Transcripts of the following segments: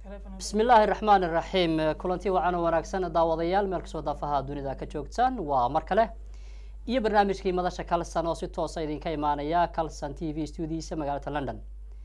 bismi illaahi raxmaan iraxiim kulanti wacan oo wanaagsan daawadayaal meel kasoo daafaha dunida ka joogtaan waa mar kale iyo barnaamijkii madasha calson oo si toosa idinka imaanaya calson t v studiisa magaalada london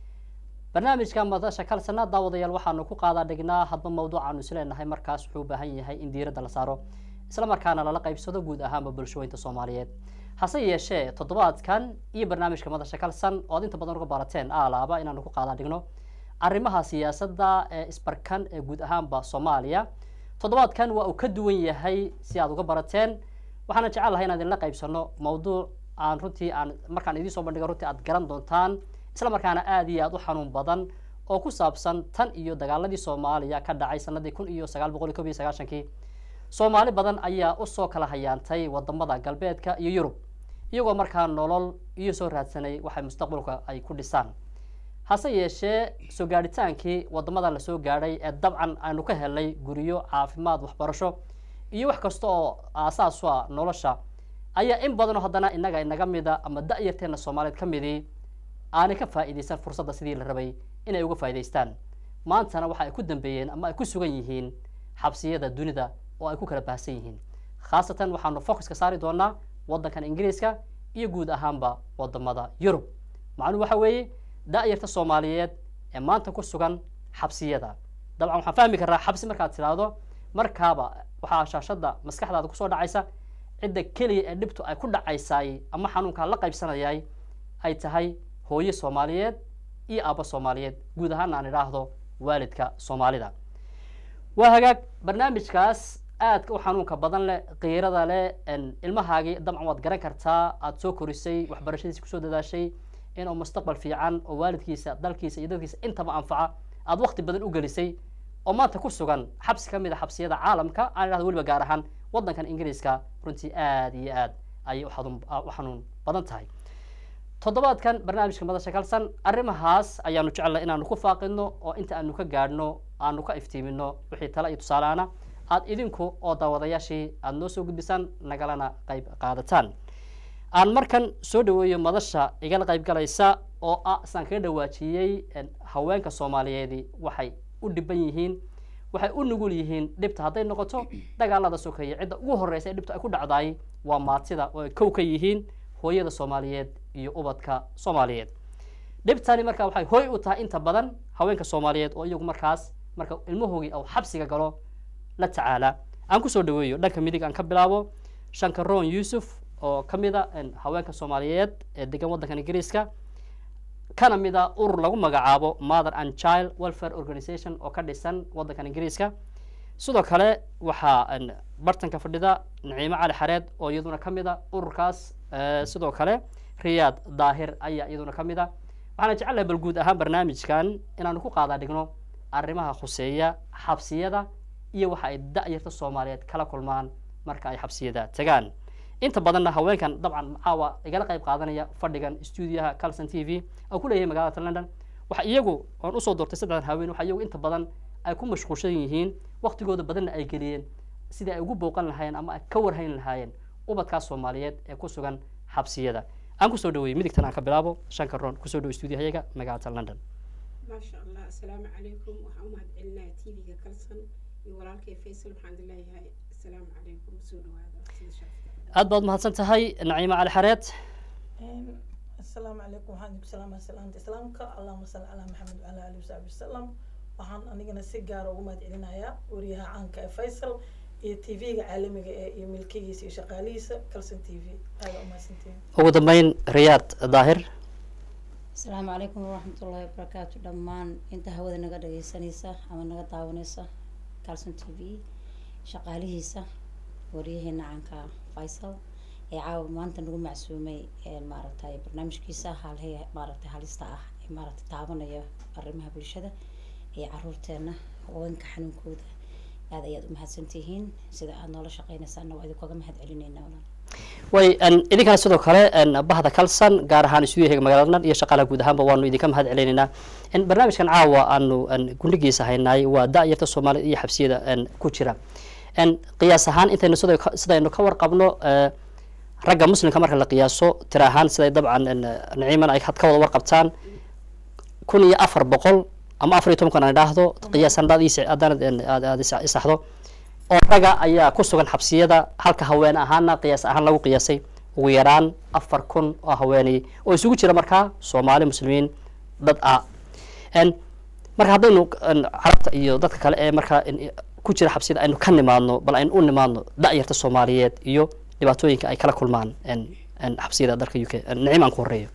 barnaamijka madasha calsonna daawadayaal waxaanu ku qaadaa dhignaa hadba mawduucaanu isleenahay markaas wuxuu u baahan yahay in diiradda la saaro isla markaana lala qaybsado guud ahaanba bulshooyinta soomaaliyeed hase yeeshee toddobaadkan iyo barnaamijka madasha calson oo ad inta badan uga barateen aalaaba inaanu ku qaadaa dhigno arrimaha siyaasadda ee isbarkan ee guud ahaanba soomaaliya toddobaadkan waa uu ka duwan yahay si aad uga barateen waxaana jecel lahay inaan idinla qaybsano mawduuc aan runtii aan markaan idiin soo bandhigo runtii aad garan doontaan isla markaana aada iyo aada u xanuun badan oo ku saabsan tan iyo dagaaladii soomaaliya ka dhacay sanadii kun iyo sagaal boqol iyo kob iyo sagaashankii soomaali badan ayaa usoo kala hayaantay wadamada galbeedka iyo yurub iyagoo markaa nolol iyo soo raadsanay waxay mustaqbalka ay ku dhisaan hase yeeshee soo gaadhitaankii wadamada lasoo gaadhay ee dabcan aanu ka helnay guryo caafimaad waxbarasho iyo wax kasta oo aasaas u ah nolosha ayaa in badanoo haddana inaga inaga mida ama da-yarteena soomaaliyeed ka midii aanay ka faa'iidaysan fursadda sidii la rabay inay uga faa'idaystaan maantana waxa ay ku dambeeyeen ama ay ku sugan yihiin xabsiyada dunida oo ay ku kala baahsan yihiin khaasatan waxaanu focuska saari doonaa waddankan ingiriiska iyo guud ahaanba wadamada yurub macnuhu waxa weeye da-yarta soomaaliyeed ee maanta ku sugan xabsiyada dabcan waxaan fahmi karaa xabsi markaad tidhaahdo markaaba waxaa shaashada maskaxdaada kusoo dhacaysa cidda keliya ee dhibtu ay ku dhacaysaay ama xanuunkaa la qaybsanayay ay tahay hooye soomaaliyeed iyo aabbo soomaaliyeed guud ahaan aan idhaahdo waalidka soomaalida waa hagaag barnaamijkaas aadka u xanuunka badan leh kiirada leh ilmahaagii dabcan waad garan kartaa aada soo korisay waxbarashadiisa kusoo dadaashay inuu mustaqbal fiican oo waalidkiisa dalkiisa iyo dadkiisa intaba anfaca aada wakti badan u gelisay oo maanta ku sugan xabsi ka mid a xabsiyada caalamka aan idhahdo weliba gaar ahaan waddankan ingiriiska runtii aada iyo aad ayay u xanuun badan tahay toddobaadkan barnaamijka madasha kalsan arrimahaas ayaanu jecellay inaanu ku faaqidno oo inta aanu ka gaadhno aanu ka iftiimino wixii tale iyo tusaaleana aada idinku oo daawadayaashii aada noo soo gudbisaan nagalana qayb qaadataan aan markan soo dhaweeyo madasha igala qayb galaysa oo ah isaan kaga dhawaajiyey haweenka soomaaliyeedi waxay u dhiban yihiin waxay u nugul yihiin dhibta hadday noqoto dagaalada sokeeye cidda ugu horreysa ee dhibta ay ku dhacdaay waa maatida oo ay kow ka yihiin hooyada soomaaliyeed iyo ubadka soomaaliyeed dhibtani marka waxay hooy u tahay inta badan haweenka soomaaliyeed oo iyagu markaas marka ilmahoogii ou xabsiga galo la tacaala aan kusoo dhaweeyo dhanka midig aan ka bilaabo shankaroon yuusuf oo ka mid a haweenka soomaaliyeed ee degan waddankan ingiriiska kana mid a urur lagu magacaabo mother and child welfare organization oo ka dhisan waddankan ingiriiska sidoo kale waxaa bartanka fadhida naciimo cali xareed oo iyaduna ka mid a ururkaas sidoo kale riyaad daahir ayaa iyaduna ka mid a waxaana jecelahay bal guud ahaan barnaamijkan inaanu ku qaadaa dhigno arrimaha khuseeya xabsiyada iyo waxa ay da-yarta soomaaliyeed kala kulmaan marka ay xabsiyada tagaan inta badanna haweenkan dabcan caawa igala qayb qaadanaya fadhigan stuudiyaha calson t v oo ku leeyahay magaalada london waxa iyagu oon usoo doortay saddexdan haween waxa iyagu inta badan ay ku mashquulshan yihiin waktigooda badanna ay geliyeen sidii ay ugu booqan lahaayeen ama ay ka warhayn lahaayeen ubadkaas soomaaliyeed ee ku sugan xabsiyada aan kusoo dhaweeyey midigtan aan ka bilaabo shanka roon kusoo dhawo stuudiyahayaga magaalada london maasha allah asalaamu calaykum waxaan u mahad celinaya t v-ga calson iyo walaalkay faysal waxaan leeyahay asalaamu calaykum soo dhawaada sida sharafta aad baad mahadsan tahay naciimo cali xareed asalaamu calaykum waxaan idinku salaamaya salaamta islaamka allahuma salli calaa maxamed wacala alihi wasaxbi wasalam waxaan anigana si gaara ugu mahad celinayaa wariyaha caanka ee faysal iyo t v-ga caalamiga ee iyo milkigiisa iyo shaqaalihiisa calson t v aada umahadsantihin ugu dambeyn riyaad daahir asalaamu calaykum waraxmatullaahi wabarakaatu dhammaan inta hawada naga dhageysanaysa ama naga daawanaysa calson t v shaqaalihiisa waryaheena caanka faysal ee caawa maanta nagu macsuumay maaragtay barnaamijkiisa halhe maaragtay halista ah ee maaragtay taabanaya arrimaha bulshada iyo caruurteena haweenka xanuunkooda aada ayaad umahadsantihiin sida aada noola shaqeynaysaana waa idinkaga mahad celineynaa walaal way idinkana sidoo kale bahda calson gaar ahaan stuudiyahaga magaalada london iyo shaqaalaha guud ahaanba waanu idinka mahad celinaynaa barnaamijkan caawa aanu gundhigiisa haynaay waa da-yarta soomaaliyed iyo xabsiyada ku jira qiyaas ahaan intaynu sidaynu ka warqabno ragga muslimka marka la qiyaaso tira ahaan siday dabcan naciiman ay ka wada warqabtaan kun iyo afar boqol ama afar iyo tobankan aan idhaahdo qiyaas haddaad ii- haddaanad een, aad aad isa- isaxdo oo raga ayaa ku sugan xabsiyada halka haween ahaana qiyaas ahaan lagu qiyaasay ugu yaraan afar kun oo haweeney oo isugu jira markaa soomaali muslimiin dad ah En, marka haddaynu en, carabta iyo dadka kale ee markaa en, ku jira xabsiyada aynu ka nimaadno bal aynu u nimaadno da'yarta soomaaliyeed iyo dhibaatooyinka ay kala kulmaan en, en, xabsiyada dalka u k nicim aan ku horeeyo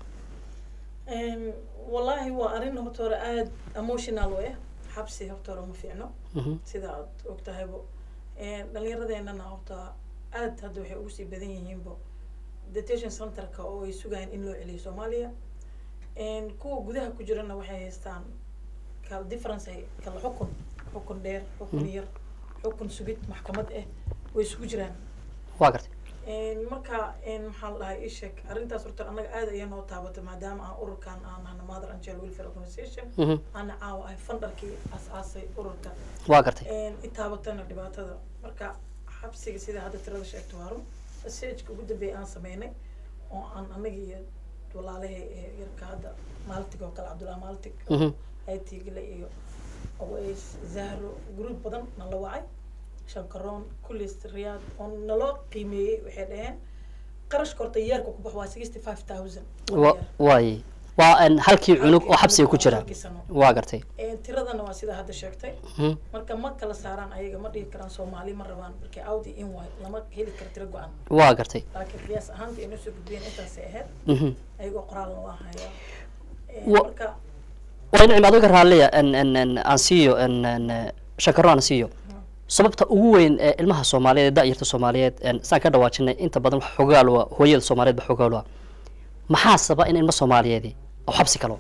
Een, wallaahi waa arrin horta hore aada emotional u ah xabsi horta hore ma fiicno Mhm, sida aad og tahaybo Een, dhallinyaradeenana horta aad hadda waxay ugu sii badan yihiinbo detention centerka oo ay sugayaan in loo celiyo soomaaliya Een, kuwa gudaha ku jirana waxay haystaan kala difference ay kala xukun xukun dheer xukun yar xukun sugid maxkamad ah way isugu jiraan waa gartay Een, marka een, maxaa la dhahay ii sheeg arrintaas horta annaga aad ayaa noo taabatay maadaama aan ururkan aan nahno mother and child welfare organization Mhm, ana caawa ahay fundarkii asaasay ururka waa gartay Een, i taabatana dhibaatada marka xabsiga sida hadda tirada sheegto waa run messageka ugu dambeeya aan sameynay oo aan anaga iyo walaalahay ee yarka hadda maaltig oo kale cabdullahi maaltig Mhm, haytigale iyo aways zahro gruub badan nala wacay shankaroon kulis riyaad oo naloo qiimeeyey waxay dhaheen qarashka horta yeerka ku bax waa sixty five thousand wa- waaye waa en, halkii cunug oo xabsiga ku jira waa gartay tiradana waa sida hadda sheegtay Mhm, marka ma kala saaraan ayaga ma dhihi karaan soomaali ma rabaan marka audi in waay lama heli karo tiro go-an waa gartay laakiin qiyaas ahaanta inoo soo gudbiyeen intaasay ahayd Mhm. ayagoo qoraalna waa hayaa Wa- marka waa nicim adiga raalliya en en en aan siiyo en en shakaro aan siiyo sababta ugu weyn ee ilmaha soomaaliyeed ee da'yarta soomaaliyeed en saan ka dhawaajinay inta badan wax xogaal waa hooyada soomaaliyeed ba xogaal waa maxaa saba in ilmo soomaaliyeedi oo xabsi kalo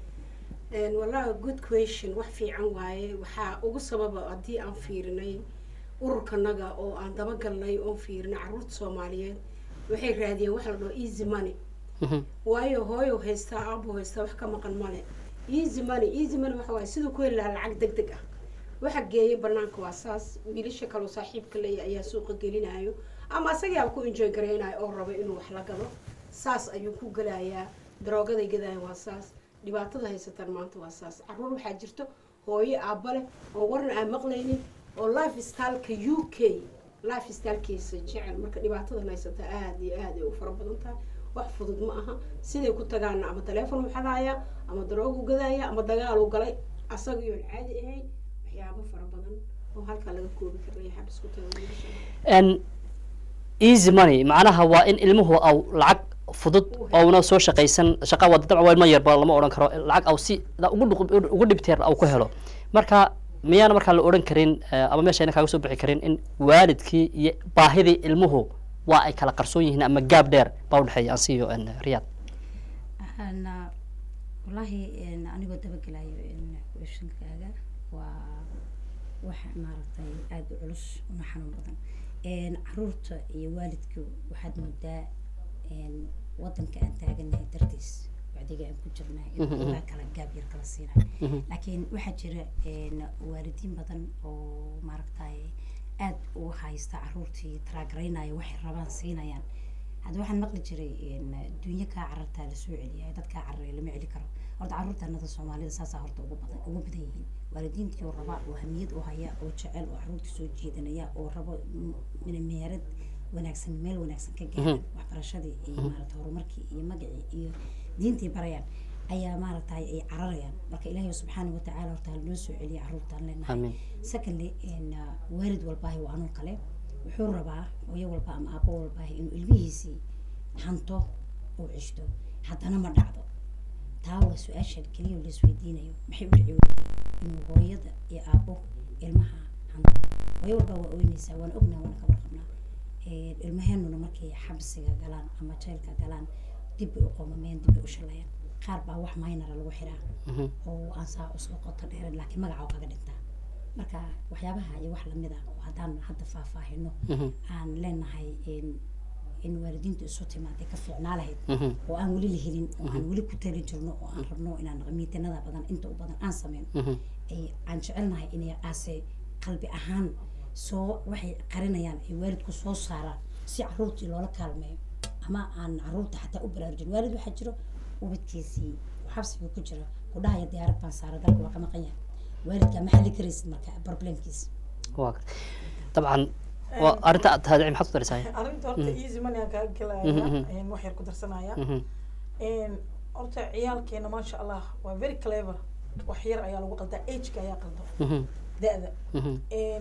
Een, wallahi good question wax fiican waaye waxaa ugu sababa haddii aan fiirinay ururkanaga oo aan dabagalnay oon fiirinay caruurta soomaaliyeed waxay raadiyeen wax la dhaho easy money Mhm, waayo hooyo haystaa aabo haystaa wax ka maqan male easy money easy money waxa waaye siduu ku heli lahaa lacag deg deg ah waxa geeya banaanka waa saas wiilasha kaloo saaxiibka leeya ayaa suuqa gelinayo ama asagaaba ku enjoy garaynayo oo raba inuu wax la galo saas ayuu ku gelayaa daroogaday gadaya waa saas dhibaatada haysataan maanta waa saas caruur waxaa jirto hooyo aabba leh oo warna aan maqlaynin oo life styleka u k life stylekiisa jecel marka dhibaatadan haysata aada iyo aad ay u fara badan tahay wax fudud ma aha siday ku tagaana ama taleefon u xadaaya ama daroogu gadaaya ama dagaalu galay asagiyoon caadi ahayn waxyaabo fara badan oo halkaa laga koobi karaya xabis ku taga wiilasha en easy money macnaha waa in ilmuhu aw lacag fudud ouna soo shaqaysan shaqa waa dabcan waa ilmo yarba lama odhan karo lacag aw si la- ugu dhuq- ugu dhibteer aw ku helo marka miyaana markaa la odhan karin eh, ama meeshayna kaaga soo bixi karin in waalidkii iyo baahidii ilmuhu waa ay kala qarsoon yihiin ama gaab dheer baa udhexeeya aan siiyo en riyaad ana wallaahi een, anigoo dabagelayo een, questionkaaga waa wax maaragtay aada u culus una xanuun badan een, caruurta iyo waalidku waxaad moodaa een, wadanka aan taaganahay dartiis wacdiga aan ku jirnaa in Mhm, mhm. ogaa kala gaab yar kala siinayo Mhm. laakiin waxaa jira een, waalidiin badan oo maaragtay aad u haysta caruurtii taraagaraynaya waxay rabaan siinayaan hadda waxaan maqli jiray een, dunyo kaa carartaa lasoo celiya dad kaa cararaya lama celi karo horta caruurtanada soomaalida saasaa horta ugu badan ugu badan yihiin waalidiintii oo raba oo hamiyad u haya oo jecel oo caruurta soo jeedanaya oo rabo m- meerad wanaagsan meel wanaagsan ka gaaran waxbarashadii iyo maarata horumarkii iyo magacii iyo diintii barayaan ayaa maaragtay ay cararayaan marka ilaahay subxaana watacaala horta halnoo soo celiya caruurtaan leenahay amiin secondly in uh, waalid walbaahi waa anuu kale wuxuu rabaa hooyo walba ama aabo walbaahi inuu ilmihiisii hanto oo ceshto haddana ma dhacdo taa waa su-aasha keliya oo laisweydiinayo maxay u dhici weyday inuu hooyada iyo aabo ilmaha hanto hooyo walbaa waa oynaysaa waan ognaa waana ka warqabnaa Eh, ilmaheenuna markay xabsiga galaan ama jaylka galaan dib bay u qoomameen dib bay u shalayaan qaar baa wax maynara lagu xiraa Mhm. oo aan saa usoo qoto dheeran laakiin magaca oo kaga dhintaa marka waxyaabaha iyo wax lamid ah oo haddaan hadda faahfaahino Mhm. aan leenahay in in waalidiintu isu timaaday ka fiicnaa lahayd Mhm. oo aan weli la helin oo aan weli ku tali jirno oo aan rabno inaan miitinada badan inta u badan aan sameyno Mhm. ay aan jecelnahay inay aase qalbi ahaan soo waxay qarinayaan ay waalidku soo saaraan si caruurtii loola kaalmeeyo ama aan caruurta xataa u baraarujin waalid waxaa jiro ubadkiisii oo xabsiga ku jira ku dhahaya diyaarad baan saara dalka waa ka maqan yahay waalidka ma xali karaysid marka problemkiisa waa gartay dabcan waa arrinta aad tahay maxaad ku daraysaa arrinta horta easy money aan kaa Mhm, gelaya wax yar ku darsanaya Mhm, Een, horta ciyaalkeena maasha allah waa very clever wax yar ayaa lagu qaldaa ageka ayaa qalda mhm, da-da mhm,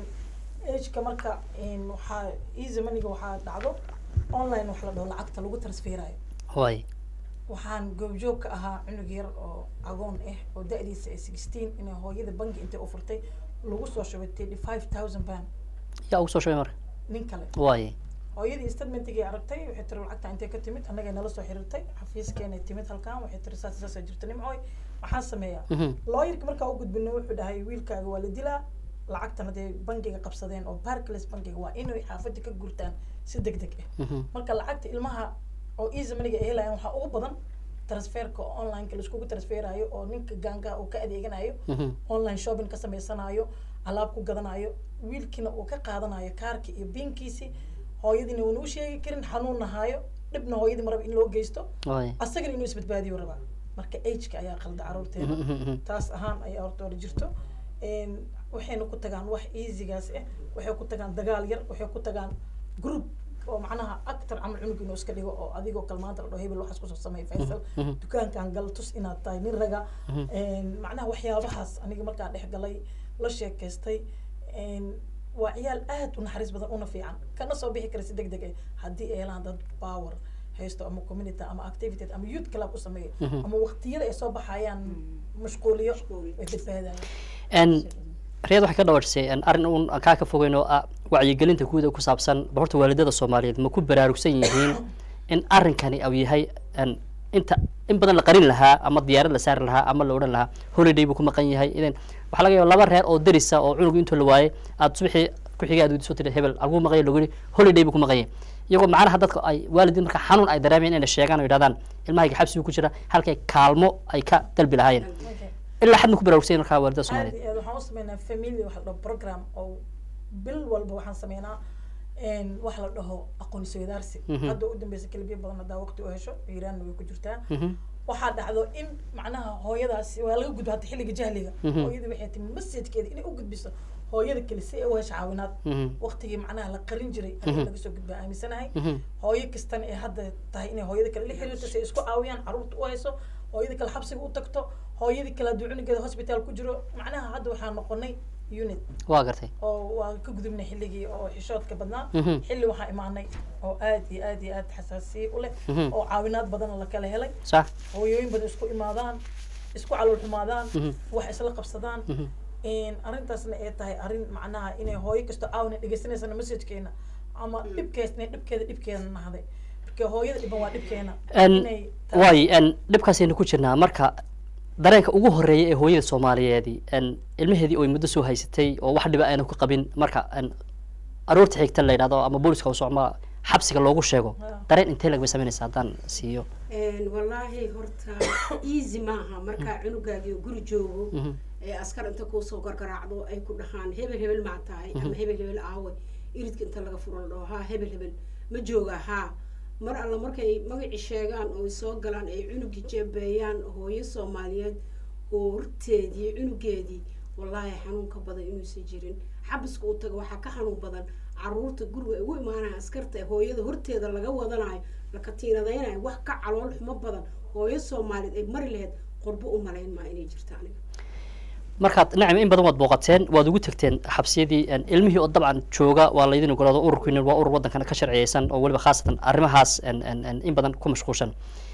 ageka marka een, waxaa easy moneyga waxaa dhacdo online wax la dhaho lacagta lagu transferayo waay waxaan goobjoog ka ahaa cunug yar oo agoon ah oo da-diisa ay sixteen inay hooyada bangi intay u furtay lagu soo shubay thirty five thousand pound yaa ugu soo shubay marka nin kale waay hooyadii statementigay aragtay waxay tiri lacagta intay ka timid annagay nala soo xiriirtay xafiiskeenay timid halkan waxay tiri saas saasa jirta nimcooy maxaan sameeyaa Mhm, looyarka markaa u gudbino wuxuu dhahay wiilkaaga waa la dilaa lacagtan hadday bangiga qabsadeen oo barclays bangiga waa inay xaafadda ka gurtaan si deg deg ah mhm, marka lacagta ilmaha oo easy moneyga ay helayaan waxaa ugu badan transferka oo onlineka laiskugu transferayo oo ninka gaangaha uu ka adeeganayo mhm, online shopping ka sameysanayo alaab ku gadanayo wiilkiina uu ka qaadanayo kaarki iyo biinkiisi hooyadiina uuna u sheegi karin xanuun nahaayo dhibna hooyadii maraba in loo geysto waay asagana inuu isbadbaadiyo rabaa marka ageka ayaa qalda caruurteeda Mhm, mhm, mhm. taas ahaan ayaa horta hore jirto Een, waxayna ku tagaan wax easygaas ah waxay ku tagaan dagaal yar waxay ku tagaan group oo macnaha actor camal cunug inuu iska dhigo oo adigoo kale maanta la dhaho hebel waxaas kusoo sameey faysal mhm. dukaankan gal tus inaad tahay nin raga Mhm. Een, macnaha waxyaabahaas aniga markaan dhex galay la sheekaystay Een, waa ciyaal aad u naxariis badan una fiican kana soo bixi kara si deg deg ah haddii ay helaan dad power haysto ama community ama activity ama youth club u sameeyo Mhm. ama waqtiyada ay soo baxayaan mashquuliyo Mashquuliyo. way badbaadayaan En riyad waxay ka dhawarsay en arrin uun aan kaa ka fogeyn oo ah wacyigelinta guud ee ku saabsan ba horta waalidada soomaaliyeed ma ku baraarugsan yihiin in arrinkani uu yahay en inta in badan la qarin lahaa ama diyaarad la saari lahaa ama la odhan lahaa holiday buu ku maqan yahay idan waxaa laga yaaba laba reer oo derisa oo cunugu intuu la waayay aad subaxii ku xigay aad weydiiso tiri hebel alguu maqan yahay lagu yidhi holiday buu ku maqan yahay iyagoo macnaha dadka ay waalidiin marka xanuun ay dareemayaan inay sheegaan oo yidhahdaan ilmahayga xabsigu ku jira halkay kaalmo ay ka dalbi lahaayeen ilaa xad ma ku baraarugsan yihiin markaa waalidada aad soomaaliyeed iyo aad waxaan u sameynaa family waxa la dhaho program oo bil walba waxaan sameynaa een, wax la dhaho aqoon isweydaarsi Mhm. hadda u dambeysa kelibiya badan haddaa waqti u hesho iiraanna way ku jirtaa Mhm, waxaa dhacdo in macnaha hooyadaasi waa laga gudbo hadda xilliga jahliga Mhm. hooyadii waxay timi messajkeeda inay u gudbiso hooyada kale si ay u hesho caawinaad mhm, waqtigii macnaha la qarin jiray Mhm. ayaa laga soo gudbaa aaminsanahay mhm. hooyo kastana ee hadda tahay inay hooyada kale la xiriirto si ay isku caawiyaan caruurta u hayso hooyada kale xabsiga u tagto hooyadii kale hadduu cunugeeda hospital ku jiro macnaha hadda waxaa noqonay unit waa gartay oo waa ka gudubnay xilligii oo xishoodka badnaa Mhm. xilli waxaa imaanay oo aad iyo aad iyo aad xasaasiye u leh Mhm. oo caawinaad badan la kala helay sax hooyooyin badan isku imaadaan isku calool xumaadaan Mhm. wax isla qabsadaan Mhm. Een, arrintaasna ay tahay arrin macnaha inay hooyo kasto caawina dhegeysanaysan messagekeena ama dhibkeesna dhibkeeda dhibkeena nahday marka hooyada dhiban waa dhibkeena En, inay tahay- waay en dhibkaasaynu ku jirnaa marka dareenka ugu horeeya ee hooyada soomaaliyeedi en ilmaheedii oo muddo soo haysatay oo wax dhiba aanu ka qabin marka en aroorta xigta la yidhahdo ama booliska u socma xabsiga loogu sheego Ah. dareen intee lagba samaynaysa haddaan siiyo Een, wallaahi horta easy maaha markaa cunugaagii guri joogo Mhm. ee askar inta kuusoo gargaraacdo ay ku dhahaan hebel hebel maa tahay ama hebel hebel aawe iridka inta laga furo la dhaho haa hebel hebel ma jooga haa mar alla markay magacii sheegaan oo ay soo galaan ay cunugii jeebeeyaan hooyo soomaaliyeed oo horteedii cunugeedii wallaahi xanuunka badan inuusan jirin xabiska uu tago waxaa ka xanuun badan caruurta guriga ay ugu imaanaya askarta ee hooyada horteeda laga wadanayo la katiinadaynayo wax ka calool xumo badan hooyo soomaaliyeed ay mari lahayd qurbo u malayn maa inay jirto aniga markaad nacam in badan waad booqateen waad ugu tagteen xabsiyadii en ilmihii oo dabcan jooga waa laydin ogolaado ururkiina waa urur waddankan ka sharciyeysan oo weliba khaasatan arrimahaas en en en in badan ku mashquulshan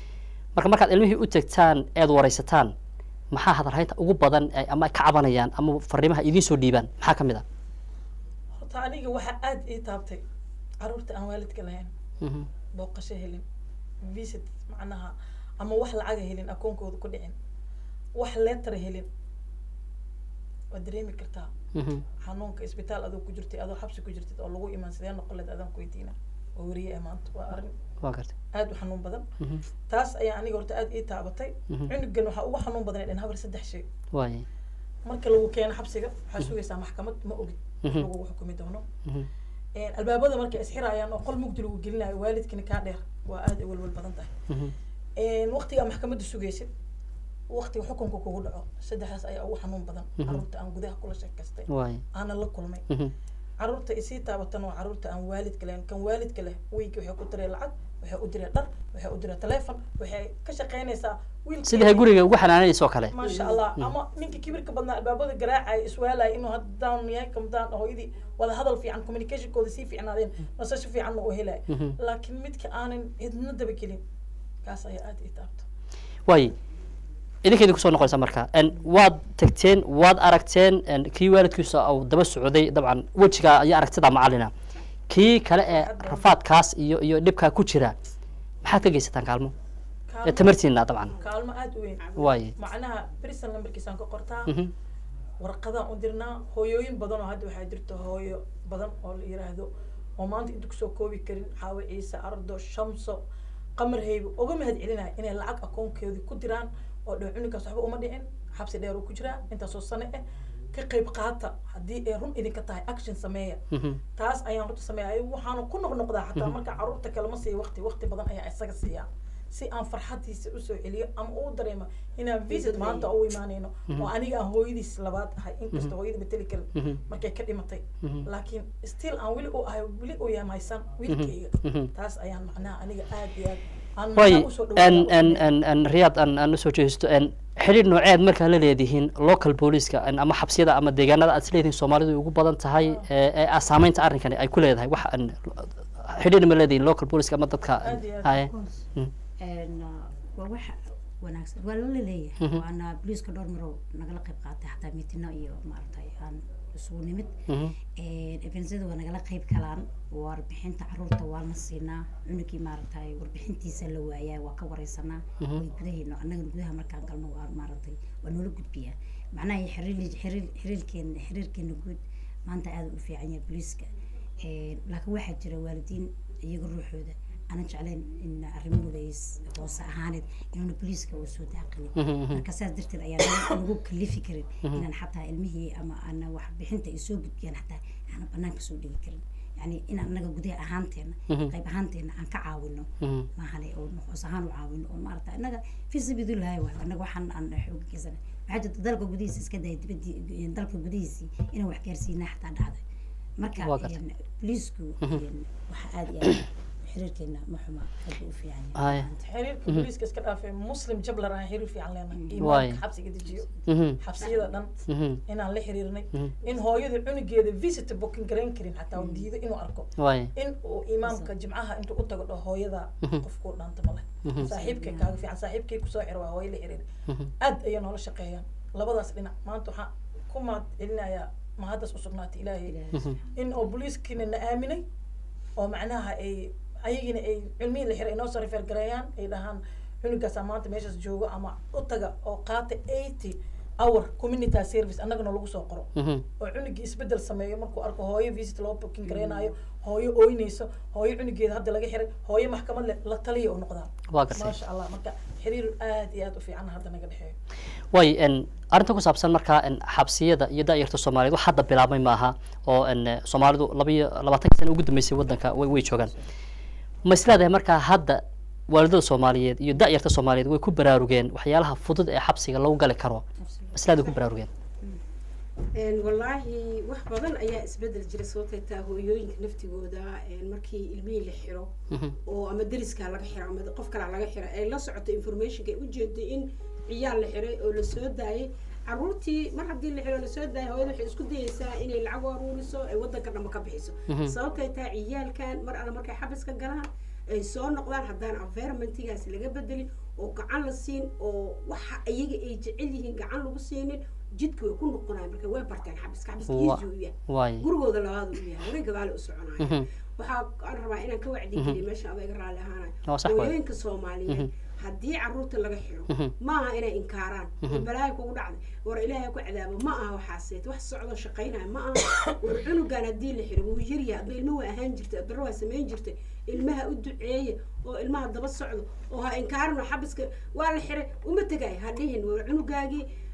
marka markaad ilmihii u tagtaan eed waraysataan maxaa hadalhaynta ugu badan ay ama ay ka cabanayaan ama fariimaha idiin soo dhiibaan maxaa ka mid ah horta aniga waxaa aad ii taabtay caruurta aan waalidka lahayn Mhm, booqasho helin visit macnaha ama wax lacaga helin akoonkooda ku dhicin wax letter helin waad dareemi kartaa mhm, xanuunka isbitaal adoo ku jirtay adoo xabsi ku jirtid oo lagu imaan sidee noqon leed adaan ku weydiina oo weriye ee maanta waa arrin waa gartay aad u xanuun badan Mhm, taas ayaa aniga horta aad ii taabatay Mhm. cunugan waxaa ugu xanuun badan dhan habar saddex shay waay marka lagu keeno xabsiga waxaa sugaysaa maxkamad ma ogid Mhm. lagu xukumi doono Mhm, Een, albaabada markay isxirayaan oo qol mugdi lagu gelinayo waalidkina kaa dheer waa aad ay walwal badan tahay mhm, Een, waqtigaa maxkamadda sugaysid waqtiga xukunka kugu dhaco saddexdaas ayaa ugu xanuun badan caruurta aan gudaha kula sheekaystay waay aana la kulmay Mhm. caruurta isii taabatan waa caruurta aan waalidka lahayn kan waalidka leh wiilki waxay ku direen lacag waxay u direen dhar waxay u direen teleefon waxay ka shaqaynaysaa wiilkeedii- sidii guriga ugu xanaanaysa oo kale maasha allah ama ninkii kibirka badnaa albaabada garaacaya iswaalaya inuu hadda down yahay kamdaan hooyadii wada hadal fiican communicationkooda sii fiicnaadeen nasasho fiicanna uu helaya Mhm. laakiin midka aanan cidna dabagelin kaas ayaa aada ii taabta waay idinka idinku soo noqonaysa marka n waad tagteen waad aragteen n kii waalidkiisa uu daba socday dabcan wejiga iyo aragtida macalina kii kale ee rafaadkaas iyo iyo dhibkaa ku jira maxaad ka geysataan kaalmo ee Kaalmo- tamartiina dabcan kaalmo aada u weyn waay macnaha brison lambarkiisaan ka qortaa Mhm. warqadaan u dirnaa hooyooyin badan oo hadda waxaa jirta hooyo badan oo la yiraahdo oo maanta inta kusoo koobi karin xaawo ciise ardo shamso qamar heybo uga mahad celinaya inay lacag akoonkeedii ku diraan oo dhow cunugaas waxba uma dhicin xabsi dheer uu ku jiraa intaasoo sane ah ka qayb qaata haddii ay run idinka tahay action sameeya Mhm. taas ayaan horta sameeya waxaana ku noqnoqdaa xataa marka caruurta kalema siiya waqti waqti badan ayaa isaga siiyaa si aan farxadiisa usoo celiyo ama uu dareemo inaan visit maanta u imaanayno oo aniga aan hooyadiis labaad ahay inkasta hooyada mateli karin Mhm. markay ka dhimatay Mhm. laakiin still aan weli u ahay weli u yahay maysan wiilkayga Mhm. taas ayaan macnaha aniga aad iyo aad aan waay macnaha usoo n dhawaada n n n riyaad aan aan usoo jeesto n xidhiir nooceed markaa la leedihiin local booliska n ama xabsiyada ama deegaanada aad isleedihiin soomaalidu ugu badan tahay ee ee ah saameynta arrinkani ay ku leedahay wax n xidhiir ma leedihiin local booliska ama dadka Aad iyo aad. haye Een, uh, waa wax wanaagsan waa lala leeyahay waana booliiska dhowr marow nagala qayb qaatay xataa mitino iyo maaragtay aan isugu nimid Mhm. ebensyada waa nagala qayb galaan warbixinta caruurta waa la siinaa cunugii maaragtay warbixintiisa la waayaa waa ka wareysanaa way gudaheena annagana gudaha markaan galno waa maaragtay waa noola gudbiyaa macnaha xiriir xiriir xiriirkeena xiriirkeena guud maanta aada u fiican yahay booliiska Een, laakiin waxaa jira waalidiin iyaga ruuxooda aanan jeclayn in arrimahooda ay s- hoose ahaaneed inuuna booliiska uu soo daaqilin marka saas darteed ayaan nagu- nagu kalifi karin inaan xataa ilmihii ama ana waxbixinta ay soo gudbiyaan xataa aanan banaanka soo dhigi karin yani in anaga gudaha ahaanteena qayb ahaanteena aan ka caawino Mhm. maahane oo hoos ahaan u caawino oo maarata inaga fi sabiilillahi waay anaga waxaan aan xoog geysana waxaa jirta dalka gudihiisa iska daya dibadii dalka gudihiisii inaan wax gaarsiinaa xataa dhacday marka Waa gartay. een, booliisku een, waxa aada iyo aad xiriirkeena ma xuma aad buu u fiican Haya. yahay xiriirka booliiska iska dhaafay muslim jablar aan xiriir fiican leenahay Waay. imaanka xabsiga dejiyo Mhm. xabsiyada dhan Mhm. inaan la xiriirnay Mhm. in hooyada cunugeeda visit booking garayn karin xataa uu diido inuu arko waay in uu imaamka jimcaha intuu u tago dhaho hooyada qofkuu dhaanta male saaxiibkay kaaga fiican saaxiibkay kusoo xiro waa hooyo la xiriir aad ayay noola shaqeeyaan labadaas dhinac maanta waxaan ku mahad celinayaa mahaddas u sugnaatay ilaahay in oo booliiskiina na aaminay oo macnaha ay ayagiina ay cilmihii la xiray inoo soo refer gareeyaan ay dhahaan cunugaasaa maanta meeshaas joogo ama u taga oo qaata eighty hour community service annagana lagu soo qoro Mhm. oo cunugii isbedel sameeyo markuu arko hooyo visit loo booking gareynayo hooyo ooynayso hooyo cunugeeda hadda laga xiray hooyo maxkamad leh la taliya u noqdaa waa gartay maasha allah marka xiriir aad iyo aad u fiican hadda naga dhexeeyo way n arrinta ku saabsan markaa n xabsiyada iyo daayarta soomaaliyeed wax hadda bilaabmay maaha oo n soomaalidu laba iyo labaatanka sana ugu dambeysay waddanka way way joogaan ma isleedahay markaa hadda waalidada soomaaliyeed iyo daayarta soomaaliyeed way ku baraarugeen waxyaalaha fudud ee xabsiga lagu gali karo ma isleedahay ku baraarugeen Een, wallaahi wax badan ayaa isbedel jira sababtay taa hooyooyinka naftigooda een, markii ilmihii la xiro Mhm. oo ama deriskaa laga xiro ama qof kalaa laga xiro ay la socoto informationka ay ujeedo in ciyaal la xiray oo lasoo daayay caruurtii mar haddii la xiro lasoo daayay hooyada waxay isku dayeysaa inay lacag u aruuriso ay wadanka dhanba ka bixiso sababtay taa ciyaalkan mar alle markay xabiska galaan ay soo noqdaan haddaan environmentigaas laga bedelin oo gacan la siin oo waxa iyaga ay jecel yihiin gacan lagu siinin jidka way ku noqonayaan marka way barteen xabiska xabiska Wa- easy u yahay waay gurigooda labaad u yahay hore gadaale u soconaya Mhm. waxaa aan rabaa inaan ka wacdi geliyo meesha adayga raalli ahaanayo Waa sax waay. hooyooyinka soomaaliyeed haddii caruurta laga xiro Mhm. ma aha inay inkaaraan balaayo kugu dhacday war ilaahay ku cadaabo ma aha waxaaseet wax socdo shaqaynaya ma aha war cunugan haddii la xiro wuu yaryahay adba ilma waa ahaan jirtay adbaro waa samayn jirtay ilmaha u duceeya oo ilmaha daba socdo oo ha inkaarin oo xabiska waa la xiray uma tegay ha dhihin war cunugaagii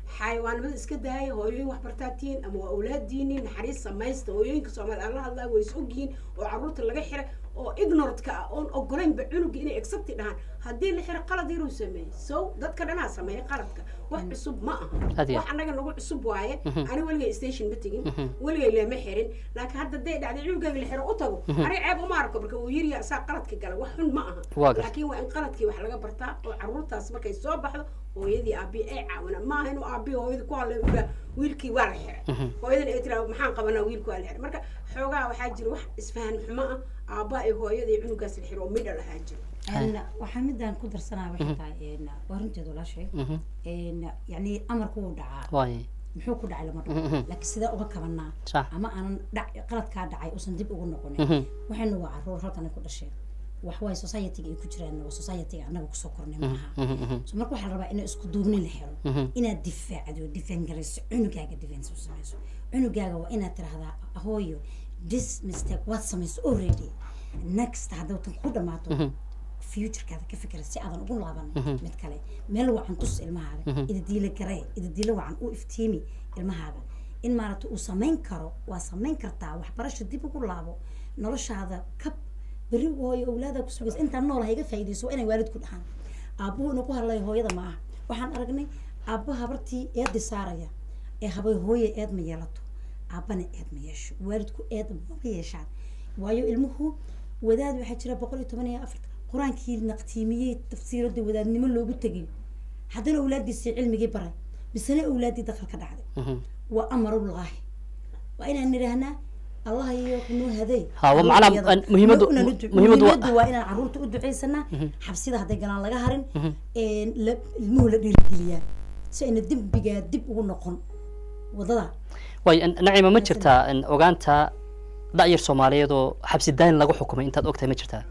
xayawaanimada iska daaya hooyooyin waxbartaa tihiin ama waa awlaadiini naxariis samaysta hooyooyinka soomaaliya aan la hadlaa way is ogyihiin oo caruurta laga xiray oo ignorantka ah oon ogolaynba cunuga inay accepti dhahaan haddii la xiro qalad yaruu sameeyey so dadka dhanaa sameeya qaladka wax cusub ma aha Adiga. wax annaga nagu cusub waaye ani weligay station ma tegin weligay lama xirin laakiin hadda day dhacday cunugayga la xiro u tago aniga ceeb uma arko marka uu yiri saa qaladka gala wax xun ma aha Waa gartay. laakiin waa in qaladkii wax laga bartaa oo caruurtaas markay soo baxdo hooyadii aabii ay caawina maaha inuu aabii hooyadii ku hadlay ula wiilkii waa la xiray hooyadan ay tiraa maxaan qabanaa wiilku waa la xiray marka xoogaa waxaa jira wax isfahan xumo ah aabbaa iyo hooyada iyo cunugaas la xiro oo midha lahaa jiro Een, waxaa midaan ku darsanaa waxay tahay een, waa runteed walaashay Mhm. een, yacni amarku wuu dhacaa waay muxuu ku dhacay lama dhaho laakiin sidee uga kabanaa sax ama aanan dhac qaladkaa dhacay uusan dib ugu noqonin Mhm. waxayna waa caruur halkan ay ku dhasheen wax waay society-ga ay ku jiraan waa society-ga annaga kusoo kornay maaha Mhm, mhm. so marka waxaa la rabaa in isku duubni la helo Mhm. inaad difaacdo difaan garayso cunugaaga defense u samayso cunugaaga waa inaad tirahdaa hooyo this mistake waad samayso already next haddaw tan ku dhamaato futurekaada ka fikira si aadan ugu laaban mid kale meel wacan tus ilmahaaga idadiila garee idadiila wacan u iftiimi ilmahaaga in maaragta uu samayn karo waa samayn kartaa waxbarasho dib ugu laabo noloshaada kab beri hooyo awlaada ku sugaysa intaan nool ha iga faa'iidayso waa inay waalidku dhahaan aabbuhu inuu ku hadlayo hooyada ma aha waxaan aragnay aabba habartii eedi saaraya ee habay hooye eed ma yeelato aabbana eed ma yeesho waalidku eed mama yeeshaan waayo ilmuhu wadaad waxaa jira boqol iyo toban iyo afarta qur-aankii naqtiimiyey tafsiirada wadaadnimo loogu tegay haddana awlaadiisii cilmigii baray misena awlaadii daqal ka dhacday Mhm. waa amarullaahi waa inaan nidhaahnaa allah iyo kunuu haday Ha, waa macnaha, Caruurtayada. an- muhiimadu- Ma- una- muhiimadu waa- muhiimadu waa inaan caruurta u ducaysanaa xabsida hadday galaan laga harin een, la- ilmuhu la dhiirigeliyaa si ayna dembigaa dib ugu noqon wadada waay n- nacima ma jirtaa n, ogaanta da'yar soomaaliyeed oo xabsi daayin lagu xukumay intaad ogtahay ma jirtaa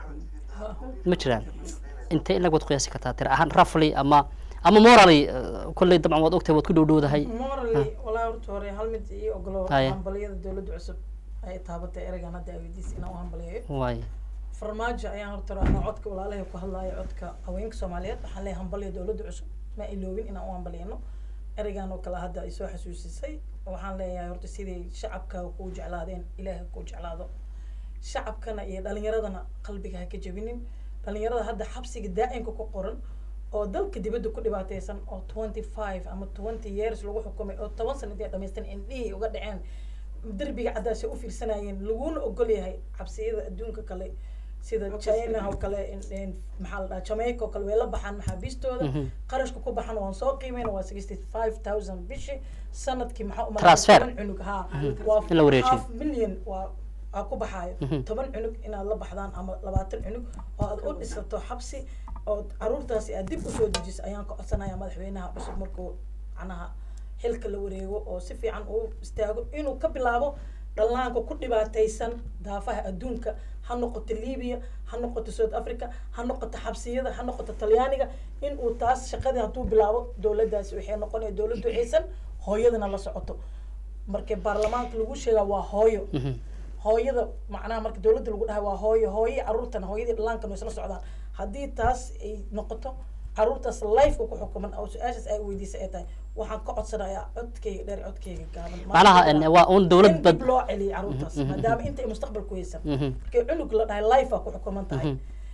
ma jiraan intee in lag waad qiyaasi kartaa tira ahaan rafly ama ama morally eh, kolley dabcan waad ogtahay waad ku dhowdhowdahay morally walaa horta hore hal mid ii ogolo Haya. hambaliyada dowladda cusub ay taabatay ereygan hadda aweydiis inaan u hambaliyayo waay farmaajo ayaan horta anaa codka walaalahay ku hadlaayo codka haweenka soomaaliyeed waxaan leeyahay hambaliya dowladda cusub ma iloobin inaan u hambaliyano ereygan oo kale hadda ay soo xasuusisay waxaan leeyahay horta siday shacabka kuu jeclaadeen ilaahay kuu jeclaado shacabkana iyo dhalinyaradana qalbiga ha ka jebinin dhalinyarada hadda xabsiga daa'imka ku qoran oo dalka dibadda ku dhibaateysan oo twenty five ama twenty years lagu xukumay oo toban sana intay dhamaysteen indhihii uga dhaceen derbiga caddaasay u fiirsanayeen laguna ogol yahay xabsiyada adduunka kale sida china oo kale in- in- maxaa la dhahaa jamaica oo kale way la baxaan maxaabiistooda qarashka ku baxan waan soo qiimeyna waa sixty five thousand bishii sanadkii maxaa umalayn Transfer. toban cunug haa waa In la wareejiyo. half million waa aa ku baxaayo toban cunug inaad la baxdaan ama labaatan cunug oo aad u dhisato xabsi oo caruurtaasi aad dib usoo dejiso ayaan ka codsanaya madaxweynaha cusub markuu macnaha xilka la wareego oo si fiican uu istaago inuu ka bilaabo dhallaanka ku dhibaataysan daafaha adduunka ha noqoto libiya ha noqoto south africa ha noqoto xabsiyada ha noqoto talyaaniga in uu taas shaqadii hadduu bilaabo dowladdaasi waxay noqonaya dowlad duceysan hooyadana la socoto marka baarlamaanka lagu sheegaa waa hooyo hooyada macnaha marka dowladda lagu dhahay waa hooyo hooyo caruurtana hooyadii dhallaankan way isla socdaan haddii taas ay noqoto caruurtaas lifeka ku xukuman oo su-aashaas ay weydiisay ay tahay waxaan ka codsanayaa codkayga dheer codkayga gaaban macnaha n, waa un dowlad in bad dib loo celiyo caruurtaas maadaama inta ay mustaqbal ku haysan markii cunug la dhahay life ku xukuman tahay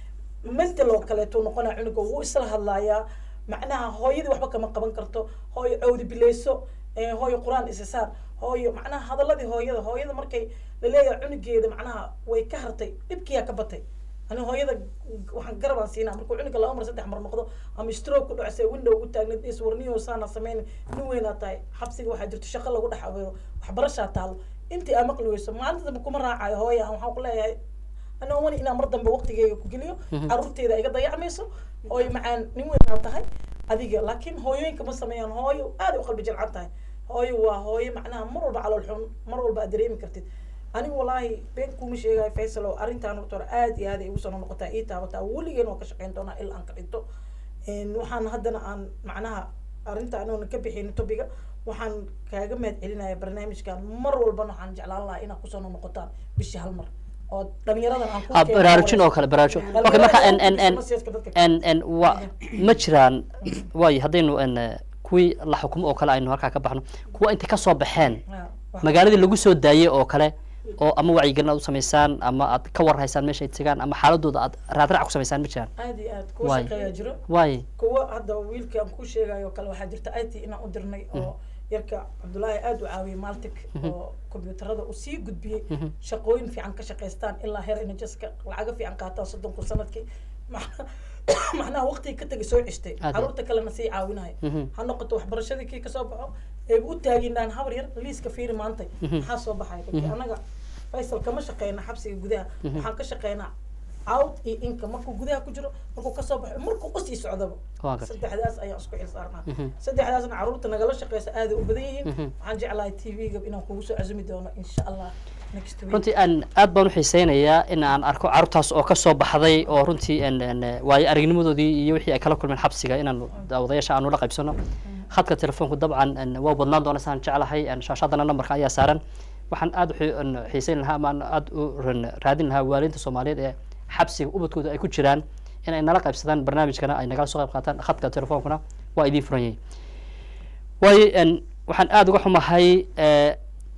mental oo kaleeto noqonaya cunuga wuu isla hadlayaa macnaha hooyadii waxba kama qaban karto hooyo cawdi bileyso eh, hooyo qur-aan isa saar hooyo macnaha hadaladii hooyada hooyada markay laleeyahay cunugeeda macnaha way ka hartay dhibkiyaa ka batay ani hooyada waxaan garabaan siinaa markuu cunuga laba mar saddex mar noqdo ama stroke ku dhacse window ugu taagneed is warniyo saana sameyn nin weynaa tahay xabsiga waxaa jirto shaqo lagu dhex abeero waxbarashaa taalo intii aa maqli weyso maalinta dambe kuma raacayo hooya aan waxaan ku leeyahay anoo wani inaan mar dambe waqtigeyga ku geliyo caruurteeda iga dayacmayso ooy macaan nin weynaa tahay adiga laakiin hooyooyinka ma sameeyaan hooyo aad ay u qalbi jilcan tahay hooyo waa hooyo macnaha mar walba calool xun mar walba aad dareemi kartid anigu walaahi been kuma sheegayo faysal oo arrintaan horta hore aad iyo aad ay igu soo noqotaa ii taabataa weligeen waan ka shaqeyn doonaa ilaa aan ka dhinto Een, waxaan haddana aan macnaha arrinta anoona ka bixin topiga waxaan kaaga mahad celinaya barnaamijkan mar walbana waxaan jeclaan lahaa inaad kusoo noqotaan bishii hal mar oo dhalinyaradan aan ku Ah, keeno baraarujin oo kale baraarujin okay marka n n n Masiyaadka dadka n n wa ma jiraan waayo haddaynu n ku kuwii la xukumo oo kale aynu halkaa ka baxno kuwa intay kasoo baxeen Ha, wax- magaaladii lagu soo daayey oo kale oo ama wacyigelin aad u samaysaan ama aad ka warhaysaan meesha ay tegaan ama xaaladooda aad raadraac ku samaysaan ma jiraan aad iyo aad kuwa Waay. shaqeeyaa jiro waaye kuwa hadda wiilka aan ku sheegayo kale waxaa jirta it inaan u dirnay oo yarka cabdullaahi aada u caawiyey maltic oo kombiyuutarada uu sii gudbiyey shaqooyin fiican ka shaqaystaan ilaa heer inajaska lacago fiican qaataan soddon kun sanadkii Macna- macnaha waqtigii ka tagay soo ceshtay Aad iyo- caruurta kalena sii caawinayo Mhm. ha noqoto waxbarashadii kii kasoo baxo eeba u taaginaan habar yar liiska fiiri maantay maxaa soo baxay Laakiin anaga faysal kama shaqeyna xabsiga gudaha waxaan ka shaqeynaa out iyo inka markuu gudaha ku jiro markuu kasoo baxo markuu usii socdaba Waa gartay. saddexdaas ayaan isku xil saarnaa Mhm. saddexdaasna caruurta nagala shaqeysa aada u badan yihiin Mhm. waxaan jeclahay t v-ga inaan kugu soo casumi doono insha allah next week runtii aan aad baan u xiiseynayaa in aan arko carruurtaas oo kasoo baxday oo runtii en- en, waayo aragnimadoodii iyo wixii ay kala kulmeen xabsiga inaan daawadayaasha aanu la qaybsano khadka telefoonku dabcan en, waa badnaan doona saan jeclahay en, shaashadana nambarka ayaa saaran waxaan aad u xi- en, xiiseyn lahaa ama aan aad u ran- raadin lahaa waalidiinta soomaaliyeed ee xabsiga ubadkooda ay ku jiraan in ay nala qaybsadaan barnaamijkana ay nagala soo qayb qaataan khadka telefoonkuna waa idiin furan yahay waayo en, waxaan aada uga xumahay eh,